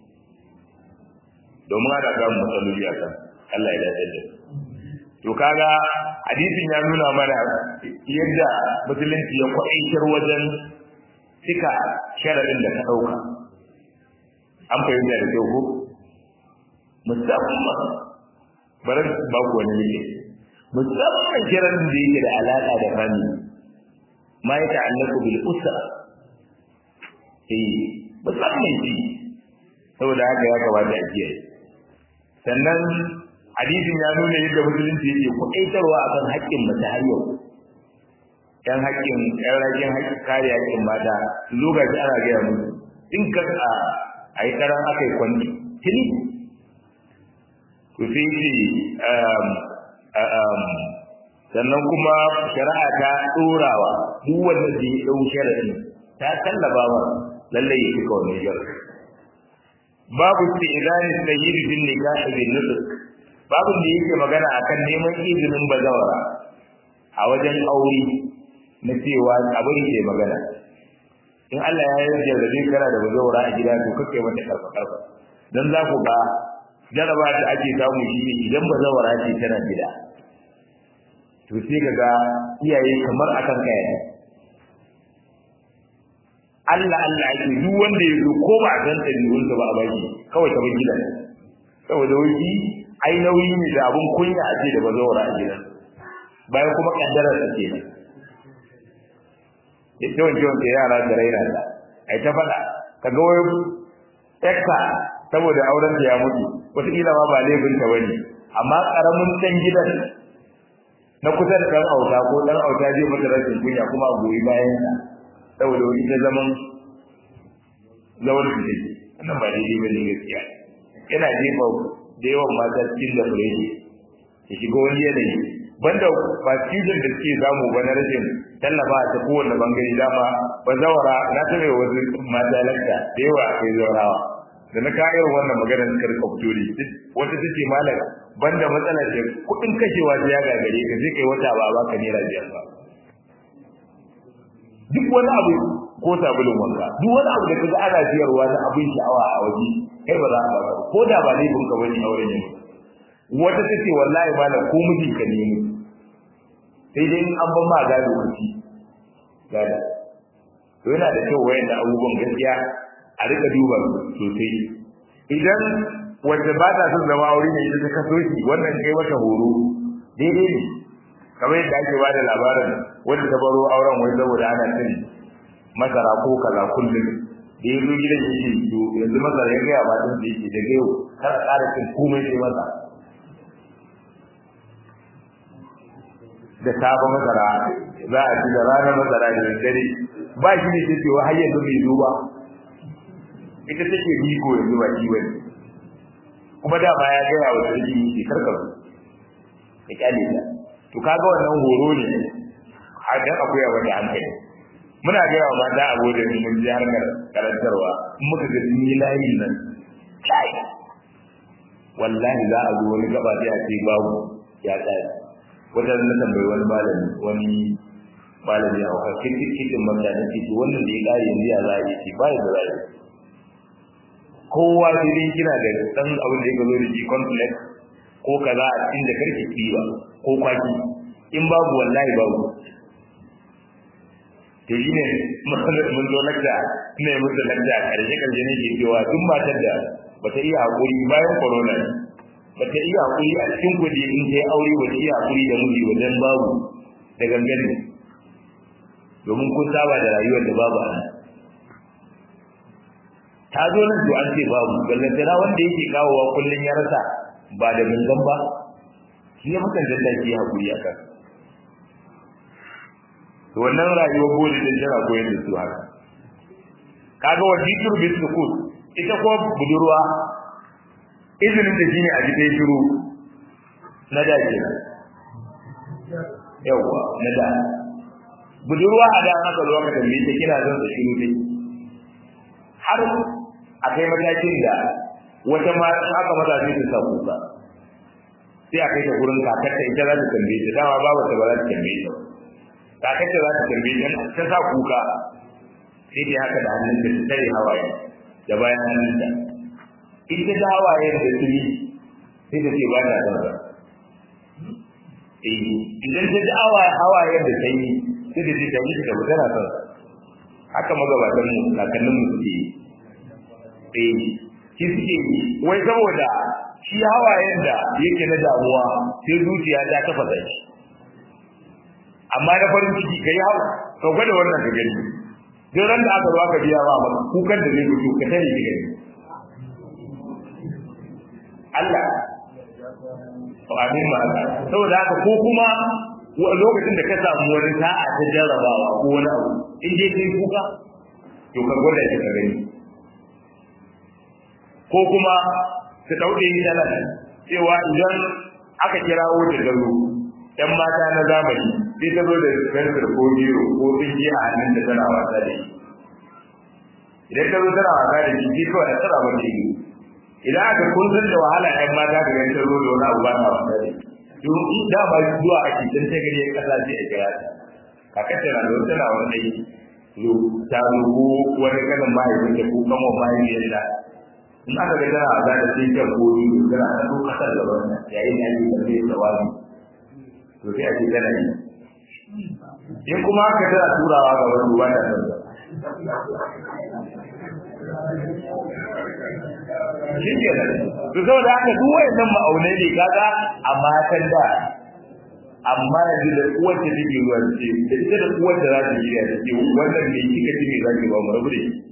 domin ana samun matsaloli a kan Allah ya dace da to kaga hadisin ya nuna mana yadda musulunci ya kwaitar wajen cika sharadin da ka dauka an fahimta da kyau ko musamman bari ba ku wani ne musamman sharadin da yake da alaka da fami ma ya ta'allaku bil usra eh musamman shi saboda haka ya kamata a kiyaye sannan hadisin ya nuna yadda musulunci yake kuɗaitarwa akan haƙƙin mace har yau ɗan haƙƙin ɗan rajin haƙƙin kare haƙƙin mata su zo ga ana gaya musu in ka a a yi ƙaran aka yi kwanci tuni to sai ce sannan kuma shari'a ta ɗorawa duk wanda zai ɗau shari'in ta tallaba wa lallai ya cika wannan shari'in babu istidani sayyid bin nikah bin nutq babu da yake magana akan neman izinin bazawara a wajen aure na cewa abin da magana in Allah ya yarda da zai kana da bazawara a gida to kake mata karfa karfa dan za ku ga jaraba da ake samu shi ne idan bazawara ce tana gida to sai kaga iyaye kamar akan kaya Allah Allah ake duk wanda ya zo ko ba san dalilin ba a baki kawai ta bar gidan saboda wani ai nauyi ne da abun kunya a ce da bazawara a gidan bayan kuma kaddarar ta ce ita wanke wanke yara da raina da ai ta faɗa kaga wai ekka saboda auren ta ya mutu wataƙila ma ba laifin ta bane amma ƙaramin ɗan gidan na kusa da ɗan auta ko ɗan auta zai mata rashin kunya kuma a goyi bayan sa saboda wani ta zaman zawar su take wannan ba daidai ba ne gaskiya yana jefa da yawan mata cikin da fureji ya shiga wani yanayi banda ba cikin da suke samu ba na rashin tallafa ta kowane bangare dama ba zawara na ta mai wasu mata lakta da yawa akwai zawarawa da na kayan wannan maganar suka rika fito da wata ta ce malam banda matsalar da kuɗin kashewa ta ya gagare ka zai kai wata ba ba ka naira biyar ba duk wani abu ko sabulun wanka duk wani abu da kaga ana siyarwa na abin sha'awa a waje kai ba za ka ba ko da ba laifin ka bane auren ne wata ta ce wallahi ba ko miji ka nemi sai dai an ban ma gado kuci gada to yana da kyau wayan da abubuwan gaskiya a rika duba sosai idan wanda ba ta son zama aure ne ita ta kaso shi wannan kai mata horo daidai ne kamar yadda ake ba da labarin wanda ta baro auren wai saboda ana cin masara ko kaza kullum da ya zo gidan yake to yanzu masara ya gaya ba din da yake daga yau kar a ƙara cin komai sai masa da safe masara za a ci da ranar masara da daddare ba shi ne take wa har yanzu bai zo ba ita take biko yanzu ba shi bane kuma da ba ya gaya wa sarki ke karkar ka kyale ta to kaga wannan horo ne a dan akwai wani hankali muna gaya wa mata abokan mun ji harkar karantarwa in muka ga sun yi layin nan kai wallahi za a zo wani gaba sai a ce babu ya tsaya wata na tambayi wani malami wani malami a wakar kitin mata na ce wannan da ya kare yanzu ya za a yi ce ba da za a yi kowa sai dai kina da dan abin da ya zo da shi complex ko kaza a cikin da karki kiwa ko kwaki in babu wallahi babu to shi ne mun zo lakta ina yi musu lakta a ƙarshe ƙarshe ne ke cewa duk matar da bata iya haƙuri bayan corona bata iya haƙuri a cikin kuɗi in ta aure bata iya haƙuri da miji wajen babu da gangan ne domin kun saba da rayuwar da babu a ta zo nan to an ce babu ballantana wanda yake kawowa kullum ya rasa ba da gangan ba shi ya mutan da ke haƙuri a kan to wannan rayuwar bodi da jira koyar da su haka kaga wa jitur bi sukut ita ko budurwa izinin da shine a jikin shiru na da ke yawa na da budurwa a da haka zo ka tambaye ta kina zan shiru dai har a kai matakin da wata ma aka mata sai ta samu ka sai a kai ta gurin kakarta ita za ta tambaye ta dama babu ta ba za ta tambaye ta kakarta za ta tambaye ta ta sa kuka sai dai haka da hannun ta tare hawaye da bayan hannun ta ita da hawaye da tuni sai ta ce ba ta son sa eh idan ta ji hawaye hawaye da sanyi sai ta ce ta yi ta tana son sa haka magabatan mu kakannin mu suke eh shi suke wai saboda shi hawayen da yake na damuwa sai zuciya ta kafa da shi amma na farin ciki kai hawa ka gwada wannan ka gani duk ran da aka zo aka biya ba maka kukan da zai fito ka tare shi gani Allah to amin ma saboda haka ko kuma lokacin da ka samu wani sa'a ta jarrabawa ko wani abu in dai kai kuka to ka gwada shi ka gani ko kuma su dauke ni da nan cewa idan aka kirawo da garo ɗan mata na zamani sai ta zo da fensir ko biro ko tsinki a hannun da tana wasa da shi idan ta zo tana wasa da shi sai kawai a tsara mata ido idan aka kun san da wahala ɗan mata ga ganin ta zo da wani abu ba ta wasa da shi don in da ba zuwa a cikin ta gari kasa sai a kira ta kakar tana da wata na wani zo ta zo ko wani kanin mahaifinta ko kamar mahaifiyarta in aka ga tana za ta sai ta kori tana ta so kasar da wannan yayin da ake tafi da wani to sai a ce tana yi in kuma aka tana turawa ga wani ruwa da nan shi ke nan to saboda haka duk wayannan ma'aunai ne kaga a matan da amma yanzu da uwar ta take zuwa ce da ita da uwar da za ta yi da ce wannan ne kika ji me zaki ba mu rabu da shi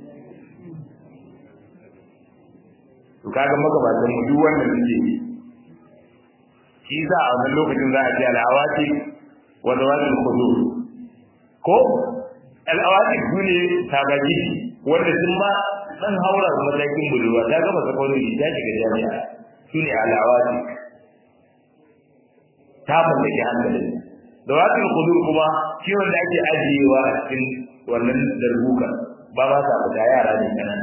to kaga magabatan mu duk wannan suke yi shi za a wannan lokacin za a ce al'awati wa zawatul khudur ko al'awati sune tagaji wanda sun ma dan haura da matakin budurwa ta gama sakwayoyi ta shiga jami'a sune al'awati ta mallaki hankali zawatul khudur kuma shi wanda ake ajiyewa a cikin wannan darbuka ba ba sa fita yara ne kanana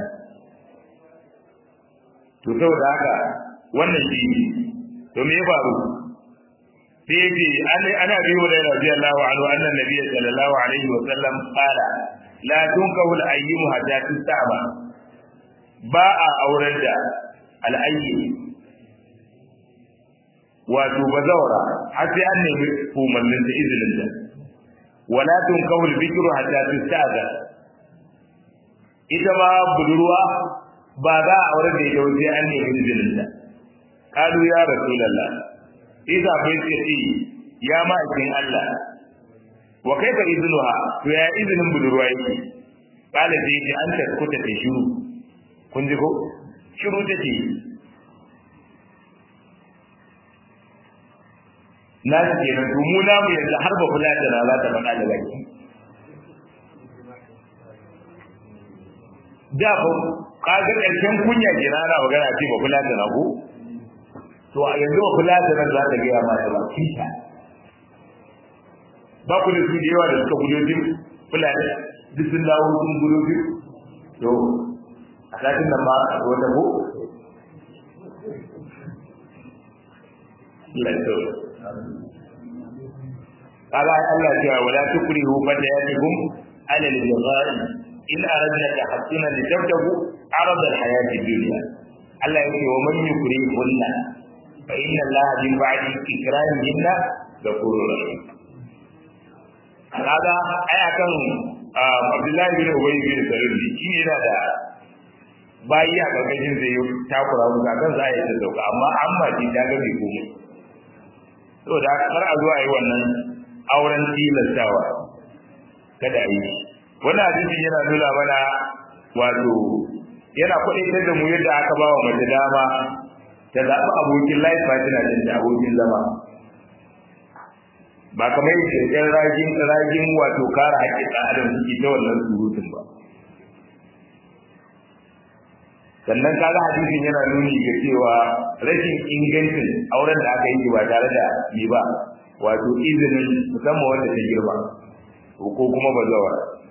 to saboda haka wannan shi ne to me ya faru sai yace ana ana bi wa radiyallahu anhu anna nabiyyi sallallahu alaihi wa sallam qala la tunkahu al-ayyim hatta tustaba ba a aurar da al-ayyim wato bazawara har sai an nemi umarnin da izinin da wala tun kawul bikru hatta tustaza ita ma budurwa ba za a aure da ita sai an nemi izinin da kalu ya rasulullah isa bai ce ya ma'aikin Allah wa kaifa iznuha to ya izinin budurwa yake kala sai ji an taskuta ta shiru kun ji ko shiru take na su ke nan mu na mu yanzu har ba kula da za ta faɗa da baki da ba kaga ƙarshen kunya ke na ana magana ce ba kula da na ko to a yanzu ba kula da nan za ta gaya ma da baki ta ba ku da su da yawa da suka gudu jin fulani duk sun dawo sun gudu jin to a satin nan ma a wata ko lantarki قال الله تعالى ولا تكرهوا فتياتكم على البغاء إن أردنا تحسنا لتبتغوا عرض الحياة الدنيا الله يقول ومن يكرههن فإن الله من بعد إكراههن غفور رحيم هذا أي كان عبد الله بن أبي بن سلول shi yana da bayi a ƙarƙashin zai yi takura musu akan za a yi ta sauka amma an ba shi ta ga mai komai saboda kar a zo a yi wannan auren tilastawa kada a yi wannan hadisin yana nuna mana wato yana kwaɗaitar da mu yadda aka ba wa mace dama ta zaɓi abokin life partner din da abokin zama ba kamar yadda ɗan ragin ragin wato kare haƙƙin ɗan adam suke ta wannan surutun ba sannan kaga hadisin yana nuni ga cewa rashin ingancin auren da aka yi ba tare da yi ba wato izinin musamman wanda ta girma ko kuma bazawa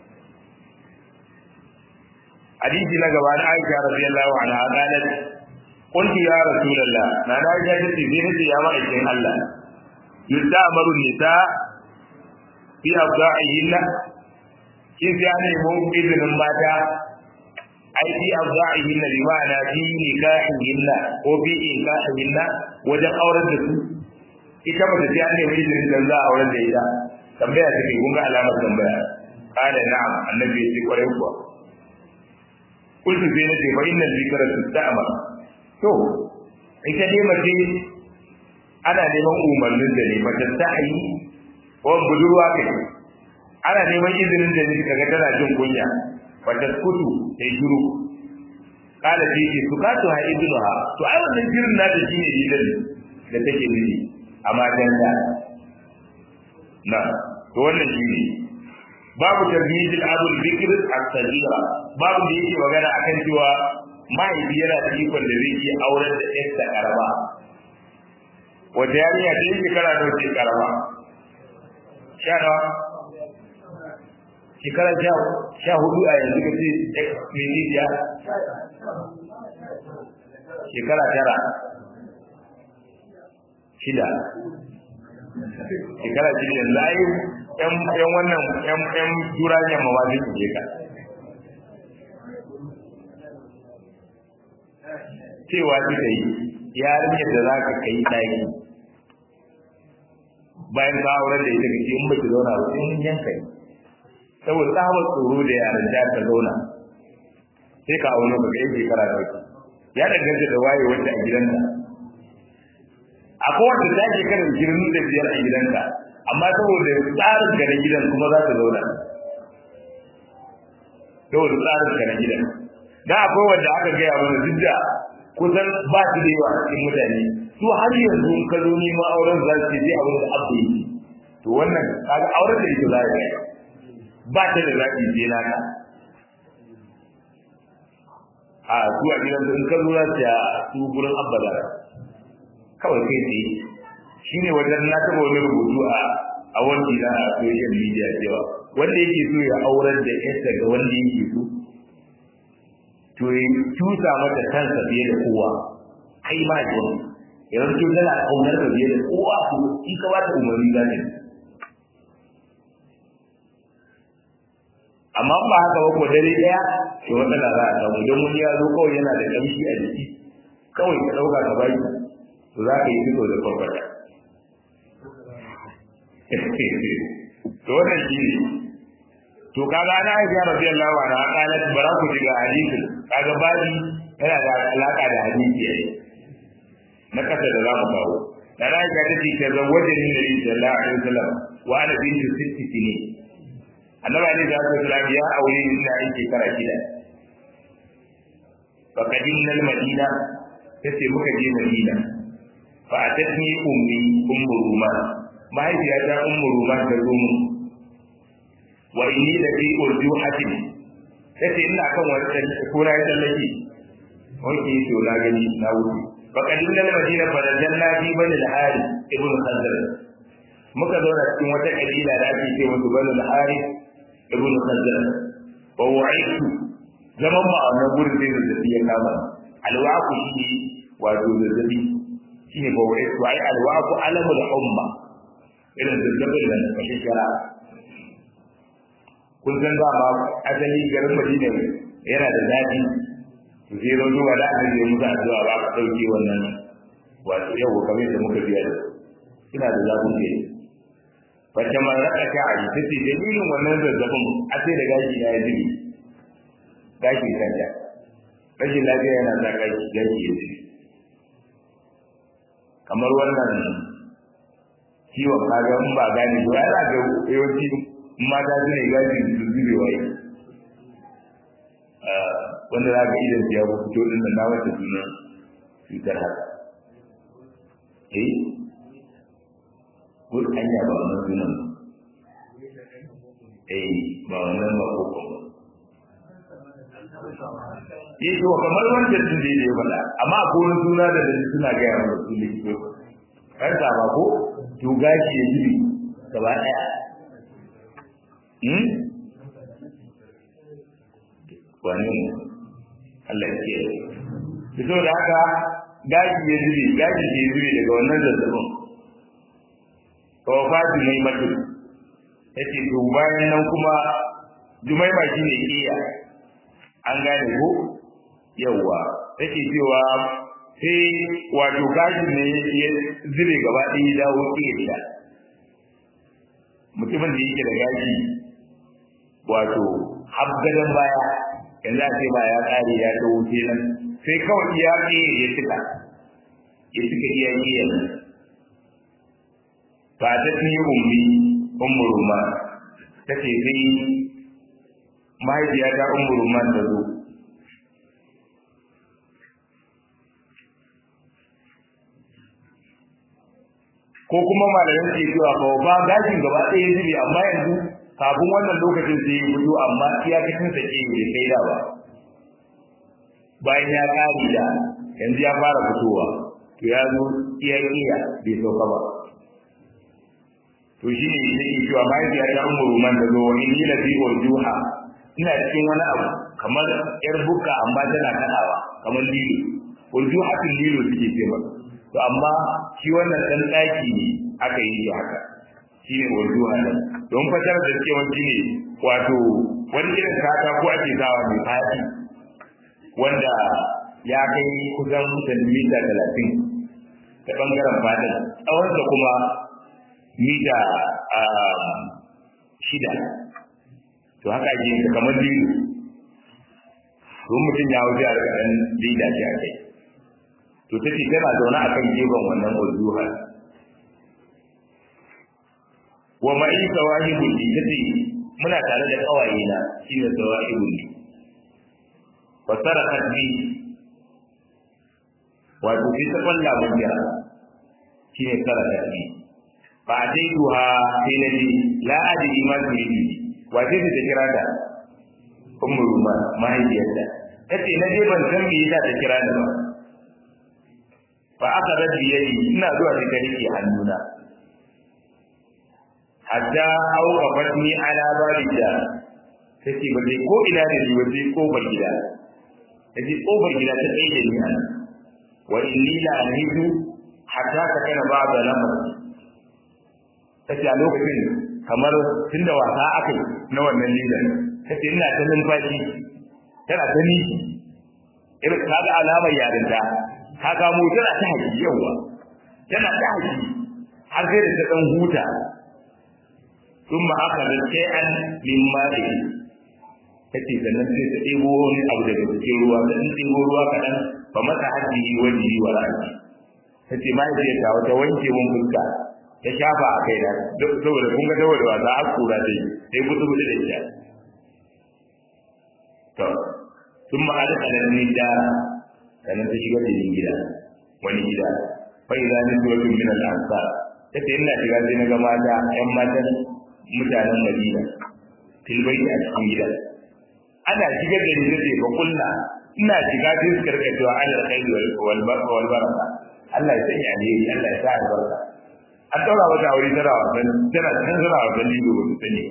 hadisi na gaba na Aisha radiyallahu anha qalat qultu ya rasulullah na na Aisha ta ce ne ya ma'aikin Allah yusta'maru nisa fi abda'ihinna kin sai an nemo izinin mata ai fi abda'ihinna bi ma'ana fi nikahihinna ko fi nikahihinna wajen auren da su ita ba ta ji an nemi izinin da za a auren da ita tambaya take kun ga alamar tambaya kana na'am annabi ya ce kwarai kuwa kullu sai nace fa innal zikra tusta'mar to ita dai mace ana neman umarnin da ne mace ta yi ko budurwa kai ana neman izinin da ne kaga tana jin kunya wata kutu ta shiru kala ce ce su kasu ha ibnuha to ai wannan jirin na da shine idan da take nufi a matan da na to wannan shine babu tarhijil abul bikr as-sagira babu da yake magana akan cewa mahaifi yana da ikon da zai iya auren da ƴarsa karama wata yarinya ta yi shekara da wace karama sha nawa shekara sha hudu a yanzu ka ce milisiya shekara tara shida shekara shida yanzu ayi yan wannan yan turajen ma zai ke ka cewa kika yi yarinyar da za ka kai ɗaki bayan ka auren da ita kace in baki zauna ba sai yanka yi saboda tsabar tsoro da yaran da ka zauna sai ka auna ba kai shekara da wata ya danganta da waye wanda a gidanka akwai wanda ta shekara girin da biyar a gidanka amma saboda tsarin ka na gidan kuma za ta zauna saboda tsarin ka na gidan da akwai wanda aka gaya mana duk da kusan ba su da yawa a cikin mutane su har yanzu in ka zo neman auren za su ce sai abin da abu yi to wannan kaga auren da ita za ya yi ba ta da zaɓi sai naka a su a gidan in ka zo za su ya su gurin abada kawai kai tsaye shi ne wajen na taɓa wani rubutu a a wani na a social media cewa wanda yake so ya aurar da yarsa ga wanda yake so to ya tusa mata kansa fiye da kowa kai ma ji yanzu to tana kaunar ka fiye da kowa to in ka bata umarni za ta amma ba haka ba ko dare daya to matsala za a samu don wani ya zo kawai yana da kamshi a jiki kawai ka dauka ka baki to za ka yi fito da kwakwata to wannan shi ne to kaga na aisha radiyallahu anha qalat bara ku diga hadisin kaga babi yana da alaka da hadisi yayi na kasa da zamu kawo da aisha ta ce ta zawajin nabi sallallahu alaihi wasallam wa ana bintu sitti sinin annabi alaihi wasallam ya aure ni ina yin shekara shida fa kadinna al-madina tace muka je madina fa atatni ummi ummu ruman mahaifiyata ummu ruman ta zo mu wa inni la fi urjuhatin tace ina kan wani kura ya tsallake wanke to na gani na wuce fa kadinna al-madina fa najanna fi bani al-hari ibn khazar muka zauna cikin wata kabila da ake ce musu bani al-hari ibn khazar wa wa'itu zaman ma a wannan gurin sai zazzabi ya kama alwaku shi wato zazzabi shi ne bawa ya tuwa alwaku alamul umma irin zazzabin da kashe shara kun san za ma asali garin madina yana da daɗi to sai zo zuwa da aka je musu addu'a ba ka ɗauke wannan wato yau kamar da muka biya da ina da zafin kai wacce man raka ta a ta ce dalilin wannan zazzabin a sai da gashi na ya zubi gashi kanta rashin lafiya yana sa gashi gashi ya zubi kamar wannan ciwon kaga in ba gane ba ya ga yawanci mata su ne gashi su zube waye wanda za ka idan ya fito din da na wata sunan cutar haka eh ko anya ba wannan sunan eh ba wannan ba ko ko eh to kamar wanda sun da ya faɗa amma ko wani suna da da suna ga ya mu su likito kan ta ba ko to gashi ya jibi gaba daya hmm wani Allah ya kiyaye fito da haka gashi ya jibi gashi ya jibi daga wannan zazzabin wafatu mai matu yace to bayan nan kuma jumaima shine kiya an gane ko yawa take cewa sai wato gashi ne ya zube gaba ɗaya dawo kiya mutumin da yake da gashi wato habgadan baya yanzu a ce ba ya kare ya ta wuce nan sai kawai iya kiya ya cika ya cika iya kiya nan fatatni ummi ummu ruman tace sai mahaifiya ta ummu ruman ta zo ko kuma malamin ke cewa ba ba gashin gaba ɗaya zubi amma yanzu kafin wannan lokacin sai ya fito amma iyakacin sa ke bai kai da ba bayan ya kare da yanzu ya fara fitowa to ya zo iya iya bai sauka ba to shi ne yake cewa mahaifiya ta umuru man da zo wani ni na fi urjuha ina cikin wani abu kamar yar buka amma tana kadawa kamar lilo urjuha tin lilo suke ce ba to amma shi wannan dan daki ne aka yi shi haka shi ne urjuha nan don fatar da cewa shi ne wato wani irin kata ko ake sawa mai fadi wanda ya kai kusan sentimita talatin ta bangaren fadin tsawonsa kuma mita shida to haka ake yin kamar lilo don mutum ya wuce a ƙaran lida ce a kai to ta ce tana zaune a kan gefen wannan urduha wa ma'i sawahibul li ta ce muna tare da ƙawaye na shi ne sawahibul li fa sarakat bi wato sai ta kwalla mun jira shi ne sarakat bi fa ataituha sai na ji la adri ma turidi wace ce ta kira ta ummu ruman mahaifiyarta tace na je ban san me yasa ta kira ni ba fa aka rabbi yayi ina zuwa da ta rike hannuna hatta auka fatni ala babida tace ba dai ko ina da ni waje kofar gida tace kofar gida ta tsaye da ni ana wa inni la ahidu hatta ta kana ba'da lamar tace a lokacin kamar tunda wasa aka yi na wannan lidan tace ina ta numfashi tana ta niki irin kaga alamar yarinta ka kamo tana ta haƙi yawa tana ta haƙi har sai da ta dan huta ثم أخذت شيئا من مائه tace sannan sai ta ɗebo wani abu daga cikin ruwa ta ɗan ɗebo ruwa kaɗan ba masa hajji wajihi wa ra'ayi ta ce mahaifiyarta wata wanke mun fuska ta shafa a kai na saboda kun ga saboda wasa a kura dai sai gudu gudu da ita to sun ma'ada kanan ni da sannan ta shiga cikin gida wani gida fa idza nisbatun min al-ansar ta ce ina shiga sai na ga mata ƴan matan mutanen Madina tilbaiti a cikin gida ana shigar da ni sai ba kullu ina shiga sai su karkacewa alal khairi wal wal baraka Allah ya sanya alheri Allah ya sa albarka an daura mata aure tana wasan tana cikin tana wasan lido ba su sani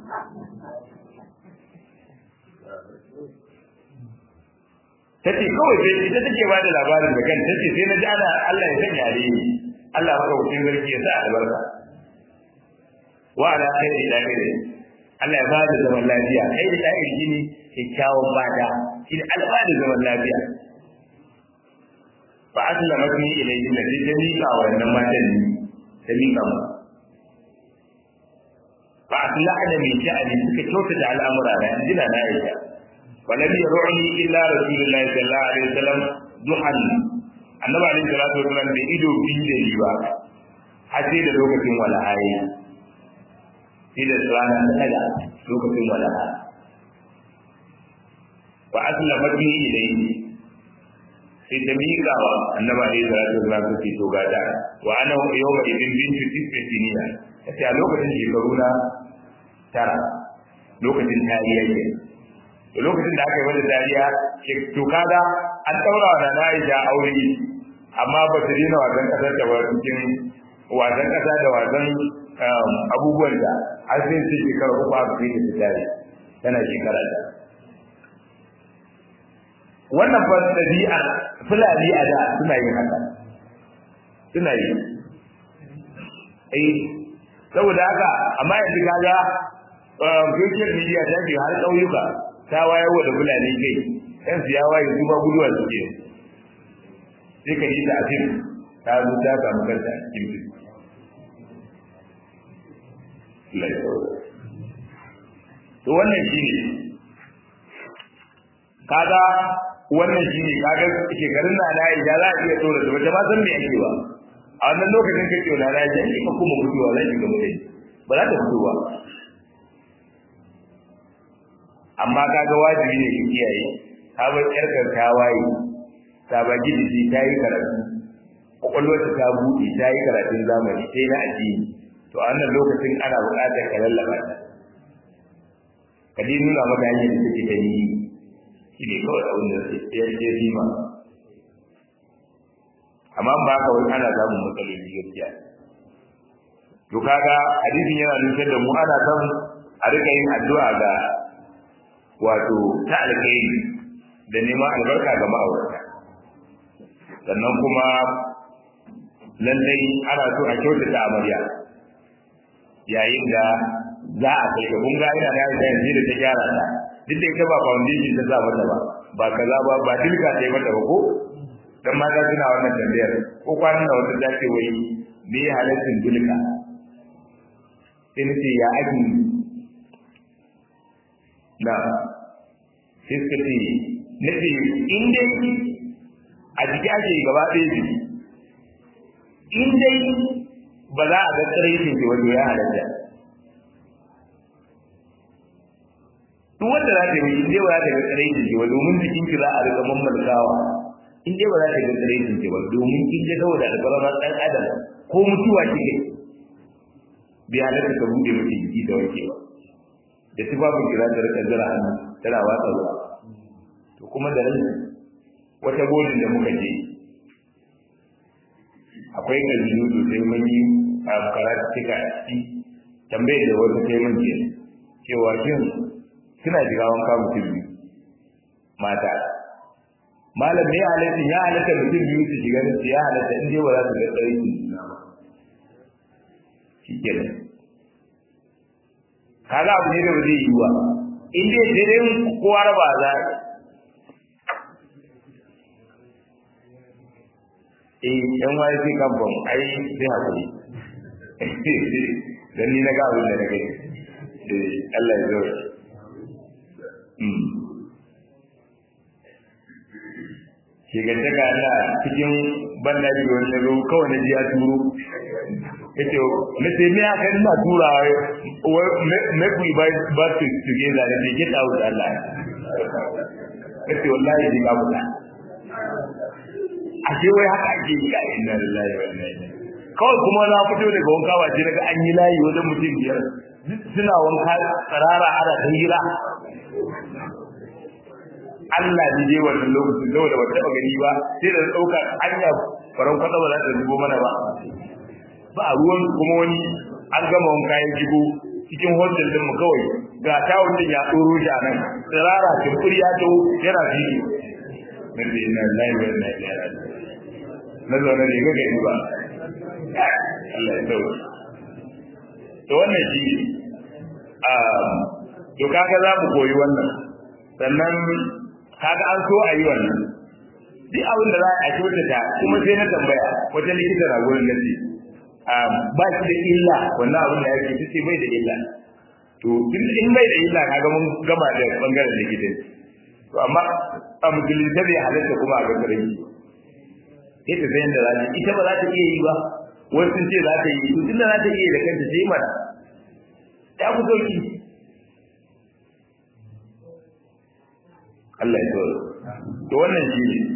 ta ce kawai sai ita take ba da labarin da kan ta ce sai na ji ana Allah ya sanya alheri Allah maka wucin sarki ya sa albarka wa ala khairi da khairi Allah ya bada zaman lafiya khairi da khairi shine kyakkyawan bada shi ne Allah da zaman lafiya fa aslama ni ilayhi da ta mika wa wannan matan ne ta mika mu fa aslahna min sha'ani suka kyautata al'amura da jina na Aisha wa lam yaruni illa rasulullahi sallallahu alaihi wasallam duhan annabi alaihi salatu wasallam bai ido bin da yi ba har sai da lokacin walahayi sai da rana ta daga lokacin walaha wa aslama ni ilayhi sai ta miƙa wa annabi alaihi salatu wasallam ta ce to gada wa ana yawma idin bintu tisfiniya kace a lokacin shekaru na tara lokacin tariya ke to lokacin da aka yi wani tariya to kaga an daura wa nana Aisha aure amma ba ta dina wasan kasar da ba cikin wasan kasa da wasan abubuwan da har sai sai shekara uku aka kai ta tare tana shekara da wannan fa dabi'a fulani a da suna yin haka suna yi eh saboda haka amma yanzu kaga social media ta ce har ƙauyuka ta wayar wa da fulani kai yan su ya waye su ba guduwa suke sai ka ji ta afin ta zo ta samu kanta a cikin fil to wannan shine kaga wannan shine kaga shekarun na na ya za a iya tsora da wata ba san me yake ba a wannan lokacin kake na na ya ka kuma mutuwa zai shiga mutai ba za ta fito ba amma kaga wajibi ne ki kiyaye ka bar yarkar ta waye ta ba gidi ta yi karatu kwakwalwarta ta buɗe ta yi karatun zamani sai na addini to a wannan lokacin ana buƙatar ka lallaba ta ka dai nuna maka hanyar da take ta yi shi ne kawai abin da ya ce zima amma ba ka wani ana samun matsaloli gaskiya to kaga hadisin yana nufin da mu ana son a rika yin addu'a ga wato ta alkhairi da neman albarka ga ma'aurata sannan kuma lallai ana so a kyautata amarya yayin da za a kai ka kun ga ina da yanzu da ta gyara ta duk da ita ba foundation ta sa mata ba ba kaza ba ba dilka ta yi mata ba ko dan mata suna wannan tambayar ko kwanan da wata ta ce wai me ya halaccin dilka sai nace ya ake na sai suka ce nace in dai a jiki ake gaba ɗaya jiki in dai ba za a ga tsiraitin ki wato ya halatta duk wanda za ta yi in dai ba za ta ga tsiraitin ki ba domin jikin ki za a riga mammalkawa in dai ba za ta ga tsiraitin ki ba domin kin je saboda albarama ɗan adam ko mutuwa kike bai halatta ka buɗe miki jiki da wanke ba da tufafin ki za ta rika jira hannu tana watsa ruwa to kuma da ran wata godin da muka je akwai kabilu sosai mun yi a karatu cika a ciki tambayar da wasu sai mun je cewa shin suna shiga wanka mutum biyu mata malam ne halatta ya halatta mutum biyu su shiga su ya halatta in dai ba za su ga tsari su juna ba shi kenan kaga abu ne da ba zai yi wa in dai sai dai kowa raba za eh yan waye sai kamfan ai sai hakuri dan ni na ga abin da na gani eh Allah ya zo mm ke ga daga Allah cikin bandaji wani zo kawai na ji ya turo yace na sai me aka ina tura me ku ba ba su together da get out Allah yace wallahi ji ka buɗa ashe wai haka ake yi ga inna lillahi wa inna ilaihi kawai kuma na fito daga wanka ba daga an yi layi wajen mutum biyar suna wanka tsarara ana ta hira Allah ne dai wannan lokacin da wanda ba taɓa gani ba sai da ɗauka hanya faran kwata ba za ta zubo mana ba ba a ruwan kuma wani an gama wanka ya jigo cikin hostel din mu kawai ga tawun din ya tsoro shi a nan tsirara tumburi ya to yana fili na da ina lillahi wa inna ilaihi raji'un na zaune ne ga gani ba Allah ya tsawo to wannan shi to kaga za mu koyi wannan sannan kaga an so a yi wannan duk abin da za a kyautata kuma sai na tambaya wata likita na gurin gaci ba shi da illa wannan abin da yake ta ce bai da illa to in bai da illa kaga mun gama da bangaren likitanci to amma a musulunta bai halatta kuma a ga karami ita sai da za ita ba za ta iya yi ba wasu sun ce za ta yi to tunda za ta iya da kanta sai mana ta ku sauki Allah ya tsoro to wannan shi ne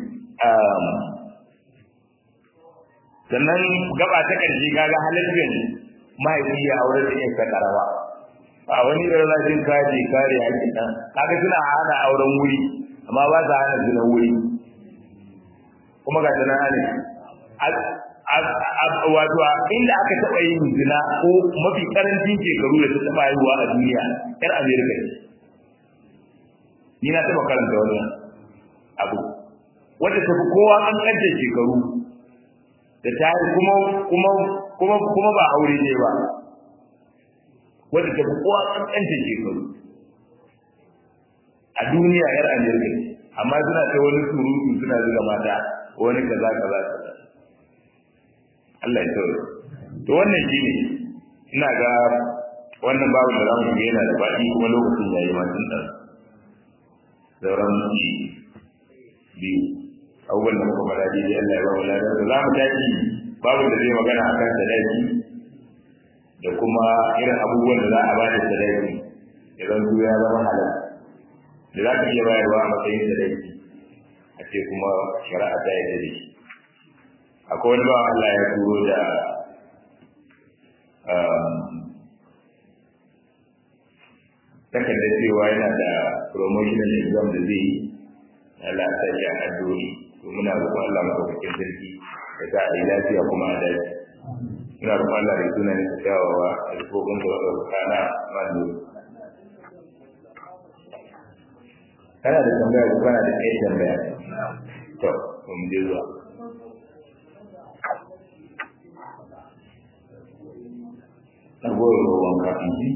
sannan gaba ta ƙarshe kaga halittar mahaifi ya aure da yin karama a wani irin rajin kaji kare haƙƙin nan kaga suna hana auren wuri amma ba sa hana zina wuri kuma ga tana ne wato inda aka taɓa yin zina ko mafi karancin shekaru da ta taɓa haihuwa a duniya yar amerika ce ni na taɓa karanta wannan abu wadda ta fi kowa ƙanƙantar shekaru da ta kuma kuma kuma kuma ba aure ne ba wadda ta fi kowa ƙanƙantar shekaru a duniya yar amerika ce amma suna ta wani surutu suna zuga mata wani kaza kaza kaza Allah ya tsoro to wannan shine ina ga wannan babu da zamu ga yana da faɗi kuma lokacin yayi ma tun da sauran biyu abubuwan da muka faɗa dai Allah ya ba mu ladan da zamu tashi babu da zai magana akan sadaki da kuma irin abubuwan da za a bada sadaki idan su ya zama halal da za ka iya bayarwa a matsayin sadaki a ce kuma shari'a ta yi da shi akwai wani bawan Allah ya turo da takardar cewa yana da promotional exam da zai yi na lafiya a addu'o'i to muna roƙon Allah madaukakin sarki ya sa a yi lafiya kuma a dace muna roƙon Allah da sunan da kyawawa a rikokon da wadda kana manu kana da tambaya ko kana da ɗaya tambaya to mu je zuwa ragowar ruwan kafin ji?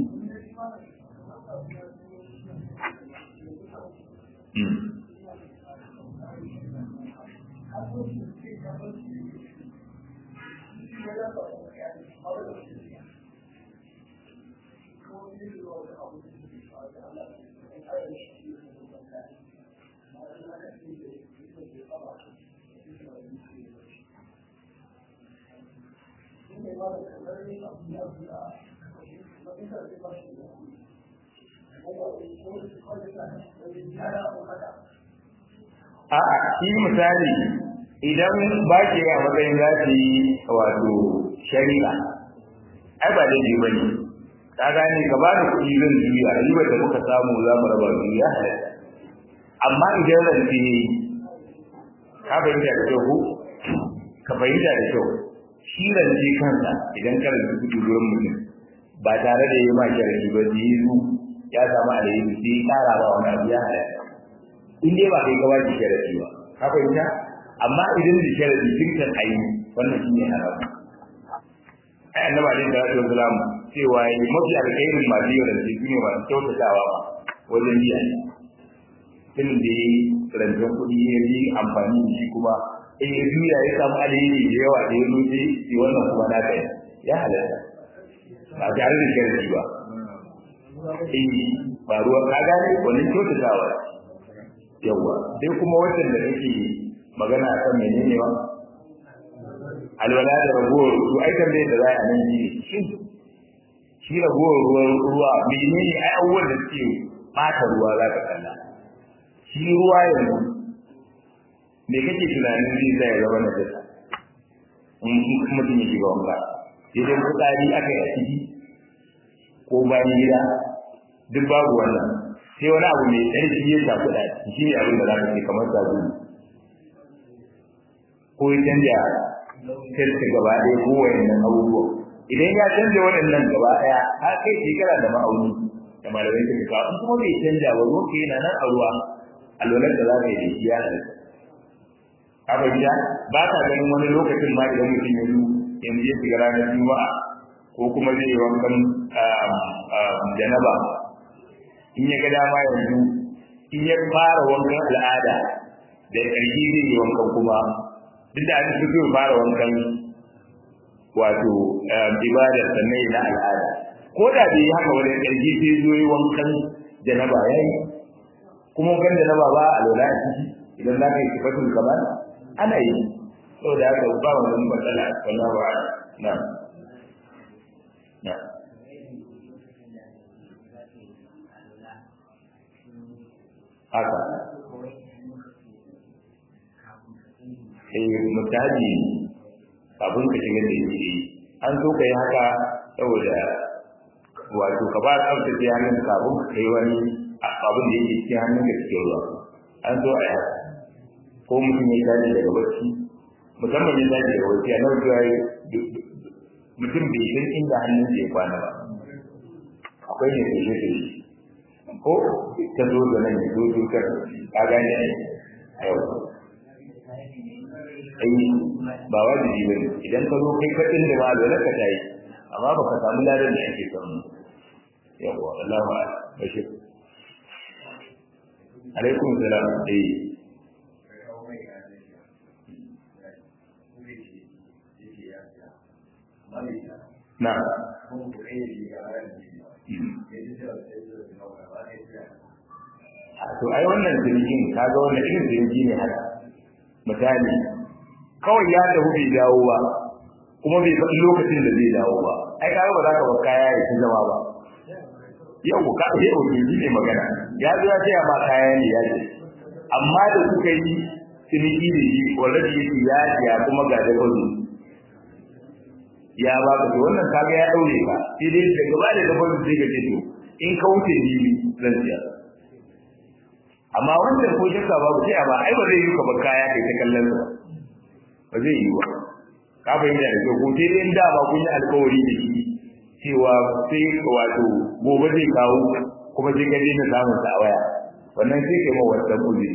A'a, shi misali idan ba ke a matsayin za su yi wato shari'a, ai ba daidai ba ne, ka gane ka ba da kuɗi zan juya, ribar da muka samu za mu raba biyu ya halatta. Amma idan rance ne, ka fahimta da kyau ko? Ka fahimta da kyau. Shi rance kansa idan ka rance kuɗi wurin mutum ba tare da yi ma sharadi ba da yi ya samu alheri sai ya ƙara ba wani abu ya halatta. in dai ba kai ka baki sharadi ba ka fahimta amma idan da sharadi tun kan ayi wannan shi ne haram ai annabi alaihi salatu wasalam cewa yi mafi alkhairin masu yau da su ne masu kyautatawa ba wajen biya ne tun da ya yi rancen kuɗi ya yi amfani da shi kuma in ya juya ya samu alheri da yawa da ya zo sai wannan kuma na kai ya halatta ba tare da sharadi ba eh ba ruwa ka gane wannan kyautatawa yawa sai kuma wannan da kake magana akan menene ba alwala da ragowar su ai tambaye da za a nan ji shin shi ragowar ruwan ruwa menene ai abubuwan da suke bata ruwa za ka kalla shi ruwa yanzu me kake tunanin zai zai zama na jasa in mutum ya shiga wanka idan fitsari aka yi a ciki ko bayan gida duk babu wannan sai wani abu mai ƙarfi ya shafi da shi ne abin da za ka ce kamar sabulu ko ya canja sirka gaba ɗaya ko wayannan abubuwa idan ya canja waɗannan gaba ɗaya har kai shekara da ma'auni da malamai suka kawo in kuma bai canja ba ruwan ka yana nan a ruwa alwalar da za ka yi da shi ya halatta abinda ba ka ganin wani lokacin ma idan mutum ya zo yanzu ya shiga ranar juma'a ko kuma zai yi wankan janaba in ya ga dama yanzu in ya fara wankan al'ada da ƙarfi zai yi wankan kuma duk da an fi so fara wankan wato ibadar sannan na al'ada ko da bai yi haka wani ƙarfi sai zo yi wankan janaba ya yi kuma wankan janaba ba a lola a ciki idan za ka yi sifatul kamar ana yi saboda haka ba wannan matsala wallahu a'lam na'am na'am haka eh mutaji kafin ka shiga da yake an so ka yi haka saboda wato ka ba tsaftace hannun kafin ka kai wani abin da yake cikin hannun ka cikin ruwa an so a yi haka ko mutum ya tashi daga bacci musamman ya tashi daga bacci a nan zuwa mutum bai san inda hannun ya kwana ba akwai ne da shi ko ta zo da nan ya zo dukar ka gane ne yau ai ba wajibi bane idan ka zo kai ka inda ma da ka tayi amma ba ka samu ladan da ake samu yawa Allahu akbar bashir alaikum salam eh na to ai wannan jirgin kaga wannan irin jirgi ne haka misali kawai ya tafi bai dawo ba kuma bai faɗi lokacin da zai dawo ba ai kaga ba za ka bar kaya ya ci zama ba yau ka ce o jirgi ne magana ya zo ya ce ba kaya ne ya ce amma da kuka yi ciniki da shi already yake ya ya kuma ga da kwazo ya ba ka to wannan kaga ya daure ka sai dai da gaba da gaba sai ka ce to in ka wuce ni zan siya amma wannan ko shakka babu sai a ba ai ba zai yi ka ba kaya kai ta kallon sa ba zai yi ba ka fahimta da ko sai dai da ba kun yi alƙawari da shi cewa sai wato gobe zai kawo kuma sai ka je ka samu sa a waya wannan sai kai ma wannan uzuri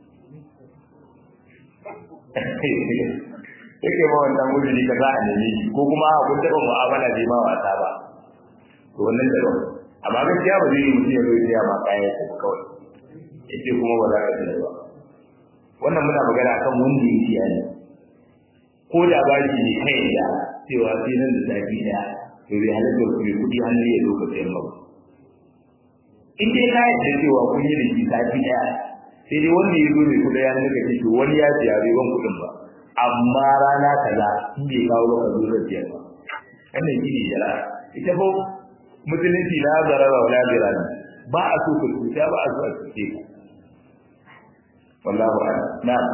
yake ma wannan guduri ka za a neme shi ko kuma kun taɓa mu'amala bai ma wasa ba to wannan da amma gaskiya ba zai yi mutum ya zo ya ma kayan sa kawai yace kuma ba za ka tsaya ba wannan muna magana akan wanda ya ciya ne ko da ba shi ne kai da cewa sai nan da zafi da to bai halatta ku mai kuɗi hannu ya zo ka sayan ba in dai ka yarda cewa kun yi da shi zafi ɗaya sai dai wanda ya zo mai kuɗi ya nuna ce to wani ya siya bai ban kuɗin ba amma rana kaza in bai kawo ba ka zo zai siya ba wannan shi ne jara ita ko musulunci na zarara wa lazira ne ba a so ka cuta ba a so a cuce ka wallahu a'lam na'am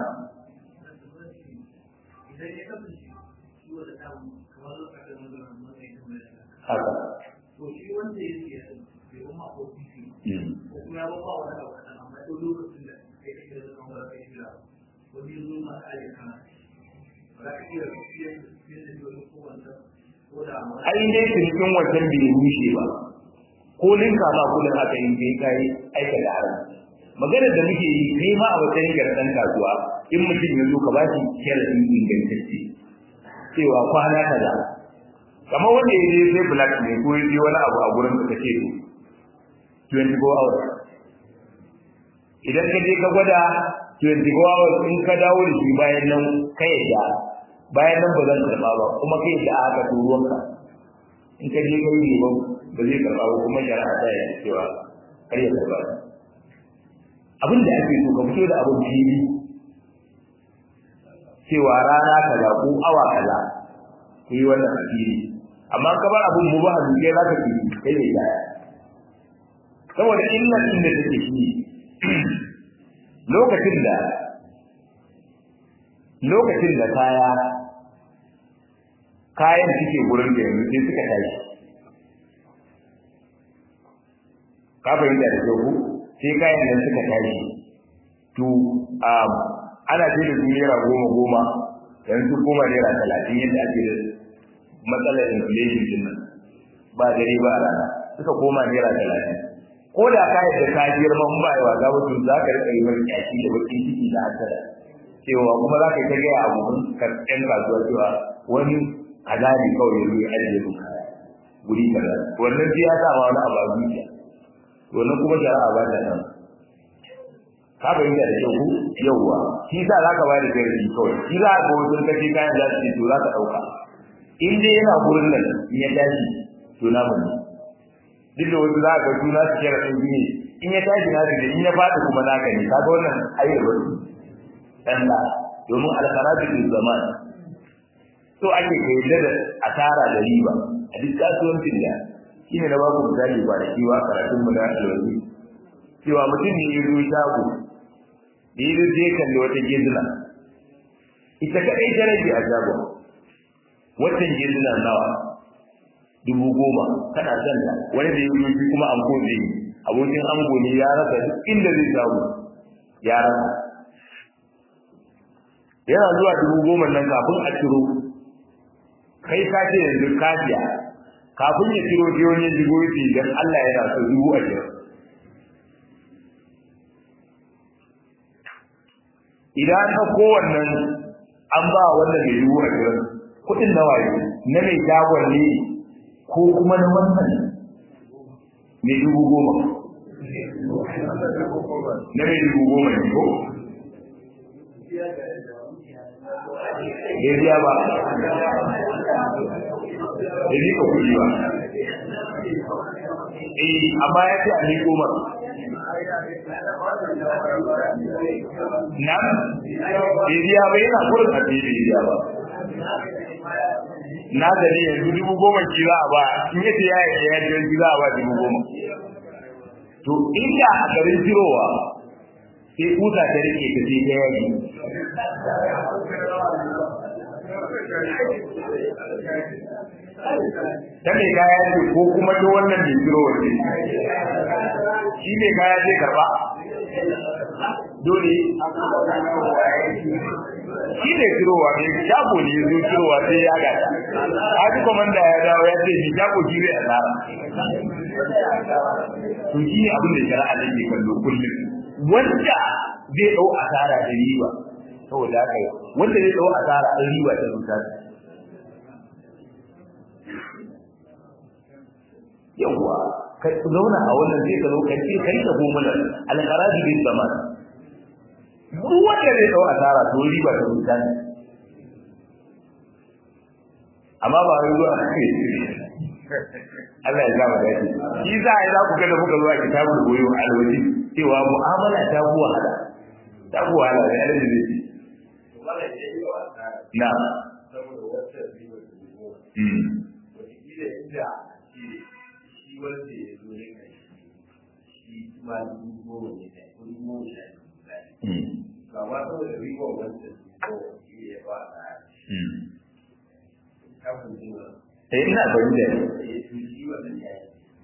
haka to shi wanda ya siya bai kuma ko titi ko kuma ya ba wani abu kaɗan amma to lokacin da kai kake da kan wani kai shira wani yanzu ma ka yi kana ba za ka iya fiye fiye da wani ko wanda ko da amma ai dai cinikin wancan bai rushe ba ko linka ma kullum aka yi kai kai aika da haram magana da muke yi kai ma a wajen ga dan kasuwa in mutum ya zo ka ba shi sharadin ingantacce cewa kwana kaza kamar wanda ya je sai black ne ko ya je wani abu a gurin da kake to 24 hours idan ka je ka gwada 24 hours in ka dawo da shi bayan nan ka yadda bayan nan ba zan karba ba kuma kai da aka turuwanka in ka je kai ne ba ba zai karɓa ba kuma shari'a ta yi cewa kar ya karɓa abin da ake so ka fito da abin fili cewa rana kaza ko awa kaza ku yi wannan a fili amma ka bar abin mu ba hannu kai za ka fi kai ne ya saboda illar inda take shi lokacin da lokacin da kaya kayan suke gurin da yanzu sai suka tashi ka fahimta da kyau sai kayan nan suka tashi to ana ce da su naira goma goma yanzu koma naira talatin yadda ake da matsalar inflation din nan ba dare ba rana suka koma naira talatin ko da ka yadda ka girma in ba yi wa gaba to za ka rika yi wani kyaki da bakin ciki da hasara cewa kuma za ka yi ta gaya abokan karɓen kasuwa cewa wani azali kawai ya zuwa ajiye mu guri kaza wannan sai ya sa ma wani abu a zuciya wannan kuma shari'a ba ta nan ka fahimta da kyau yauwa shi sa za ka ba da jarabi kawai shi za ka wasu kace kayan za su ce to za ka ɗauka in dai yana gurin nan in ya tashi to na mun duk da wasu za ka ga suna su kera ɗin ne in ya tashi na da in ya faɗi kuma naka ne kaga wannan ayyar wasu ɗan da domin alfaratu bil zaman so ake kayyade da asara da riba a duk kasuwancin da shine na baku misali ba da kiwa karatun mu da alwazi cewa mutum ne ya zo shago da ya je kalli wata gizna ita kadai ta rage a shagon watan gizna nawa dubu goma kana son ta wani da ya yi kuma anko zai yi abokin ango ne ya rasa duk inda zai samu ya rasa yana zuwa dubu goma nan kafin a ciro kai ka ce yanzu kafiya kafin ya ciro sai wani ya shigo yace dan Allah yana so dubu ashirin idan ka kowannan an ba wanda mai dubu ashirin kuɗin nawa ne na mai shagon ne ko kuma na wannan mai dubu goma na mai dubu goma ne ko bai biya ba bai nika kuɗi ba eh amma ya ce a ni goma na bai biya ba yana kurin a bai biya ba na gani yanzu dubu goma ki za a ba in yace ya yi ya yi ki za a ba dubu goma to inda a garin jirowa sai kusa ta rike ta sai ta yaki ta mai kaya ce ko kuma ta wannan mai jiro wace shi mai kaya ce karba dole shi ne jirowa ne shago ne ya zo jirowa sai ya gata haji komanda ya dawo ya ce shi shago shi zai asara to shi ne abin da shari'a da ke kallo kullum wanda zai dau asara da riba saboda haka wanda zai dau asara da riba ta rubuta yawa ka zauna a wannan zai ka zo ka ce kai ka gomala alqarabi bil zaman duk wanda zai dau asara to riba ta rubuta amma ba wai zuwa Allah ya gama dace shi za a yi za ku ga da muka zuwa kitabul goyo alwaji cewa mu'amala ta fi wahala ta fi wahala da yadda zai ce na saboda wata riba da zuwa mm wataƙila inda shi shi wanda ya zo ne kai shi ma dubu goma ne kai ko dubu goma sha biyu misali mm ba ma saboda riba wanda dubu goma shi ya ba a mm kafin zuwa eh ina bayyana ya fi shi wannan ya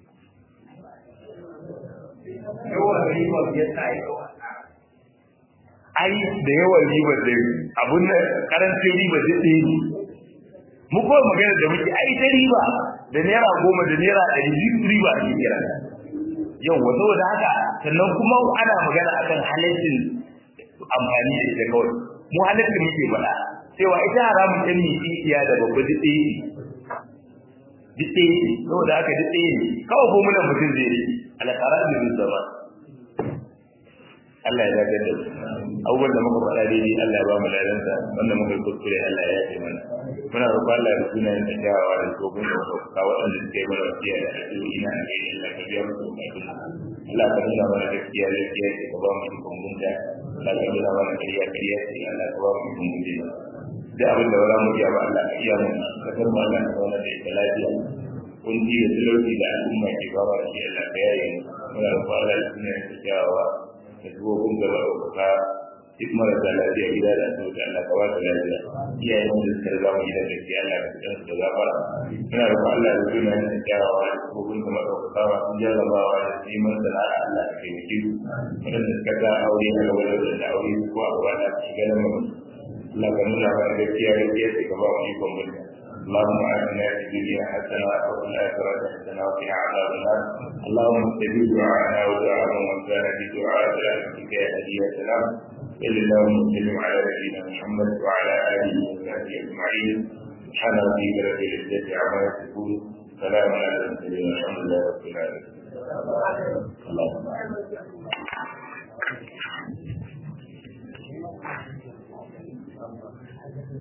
yi yawan riba ya sa ya yawa ai da yawan riba da abun da karancin riba da ɗaya ne mu kawai magana da muke ai ta riba da naira goma da naira ɗari biyu riba ake kira yau wa saboda haka sannan kuma ana magana akan halaccin amfani da ita kawai mu halaccin muke faɗa cewa ita haramun ɗan mai iya da babba duk ɗaya ne duk ɗaya ne saboda haka duk ɗaya ne kawai ko muna mutum zai yi alƙarar da zai zama Allah ya dace da abubuwan da muka faɗa daidai Allah ya ba mu ladansa wanda muka yi kuskure Allah ya yafe mana muna roƙon Allah da sunayen da kyawawa da tsohon da ka waɗanda suka yi mana wasiya da addu'o'i na gari Allah ka biya musu bukatun Allah ka nuna mana gaskiya gaskiya ce ka ba mu ikon gunta Allah ka nuna mana ƙarya ƙarya ce Allah ka ba mu ikon gunta da abin da wala mu iya ba Allah ka iya mu ka tar mu Allah ka zauna da ita lafiya kunci da talauci da al'umma ke ba da shi Allah ka yaye mu muna roƙon Allah da sunayen da kyawawa da tsohon da ka duk marasa lafiya gida da asibiti Allah ka ba su lafiya iyayen da suka riga mu gidan gaskiya Allah ka fitar da gafara ina roƙon Allah da suna yin kyawawa da kofin kuma ɗaukakawa sun jarrabawa da neman sana'a Allah ka taimake su waɗanda suka ga aure a gaba da da aure ko a gaba da su ganin mu Allah ka nuna mana gaskiya gaskiya sai ka ba mu ikon mutum اللهم آتنا في الدنيا حسنة وفي الآخرة حسنة وقنا عذاب النار اللهم استجب دعاءنا ودعاء من كان بدعاء برحمتك يا هدي السلام صلى الله وسلم على نبينا محمد وعلى اله وصحبه اجمعين سبحان ربك رب العزه عما يصفون سلام على المرسلين والحمد لله رب العالمين اللهم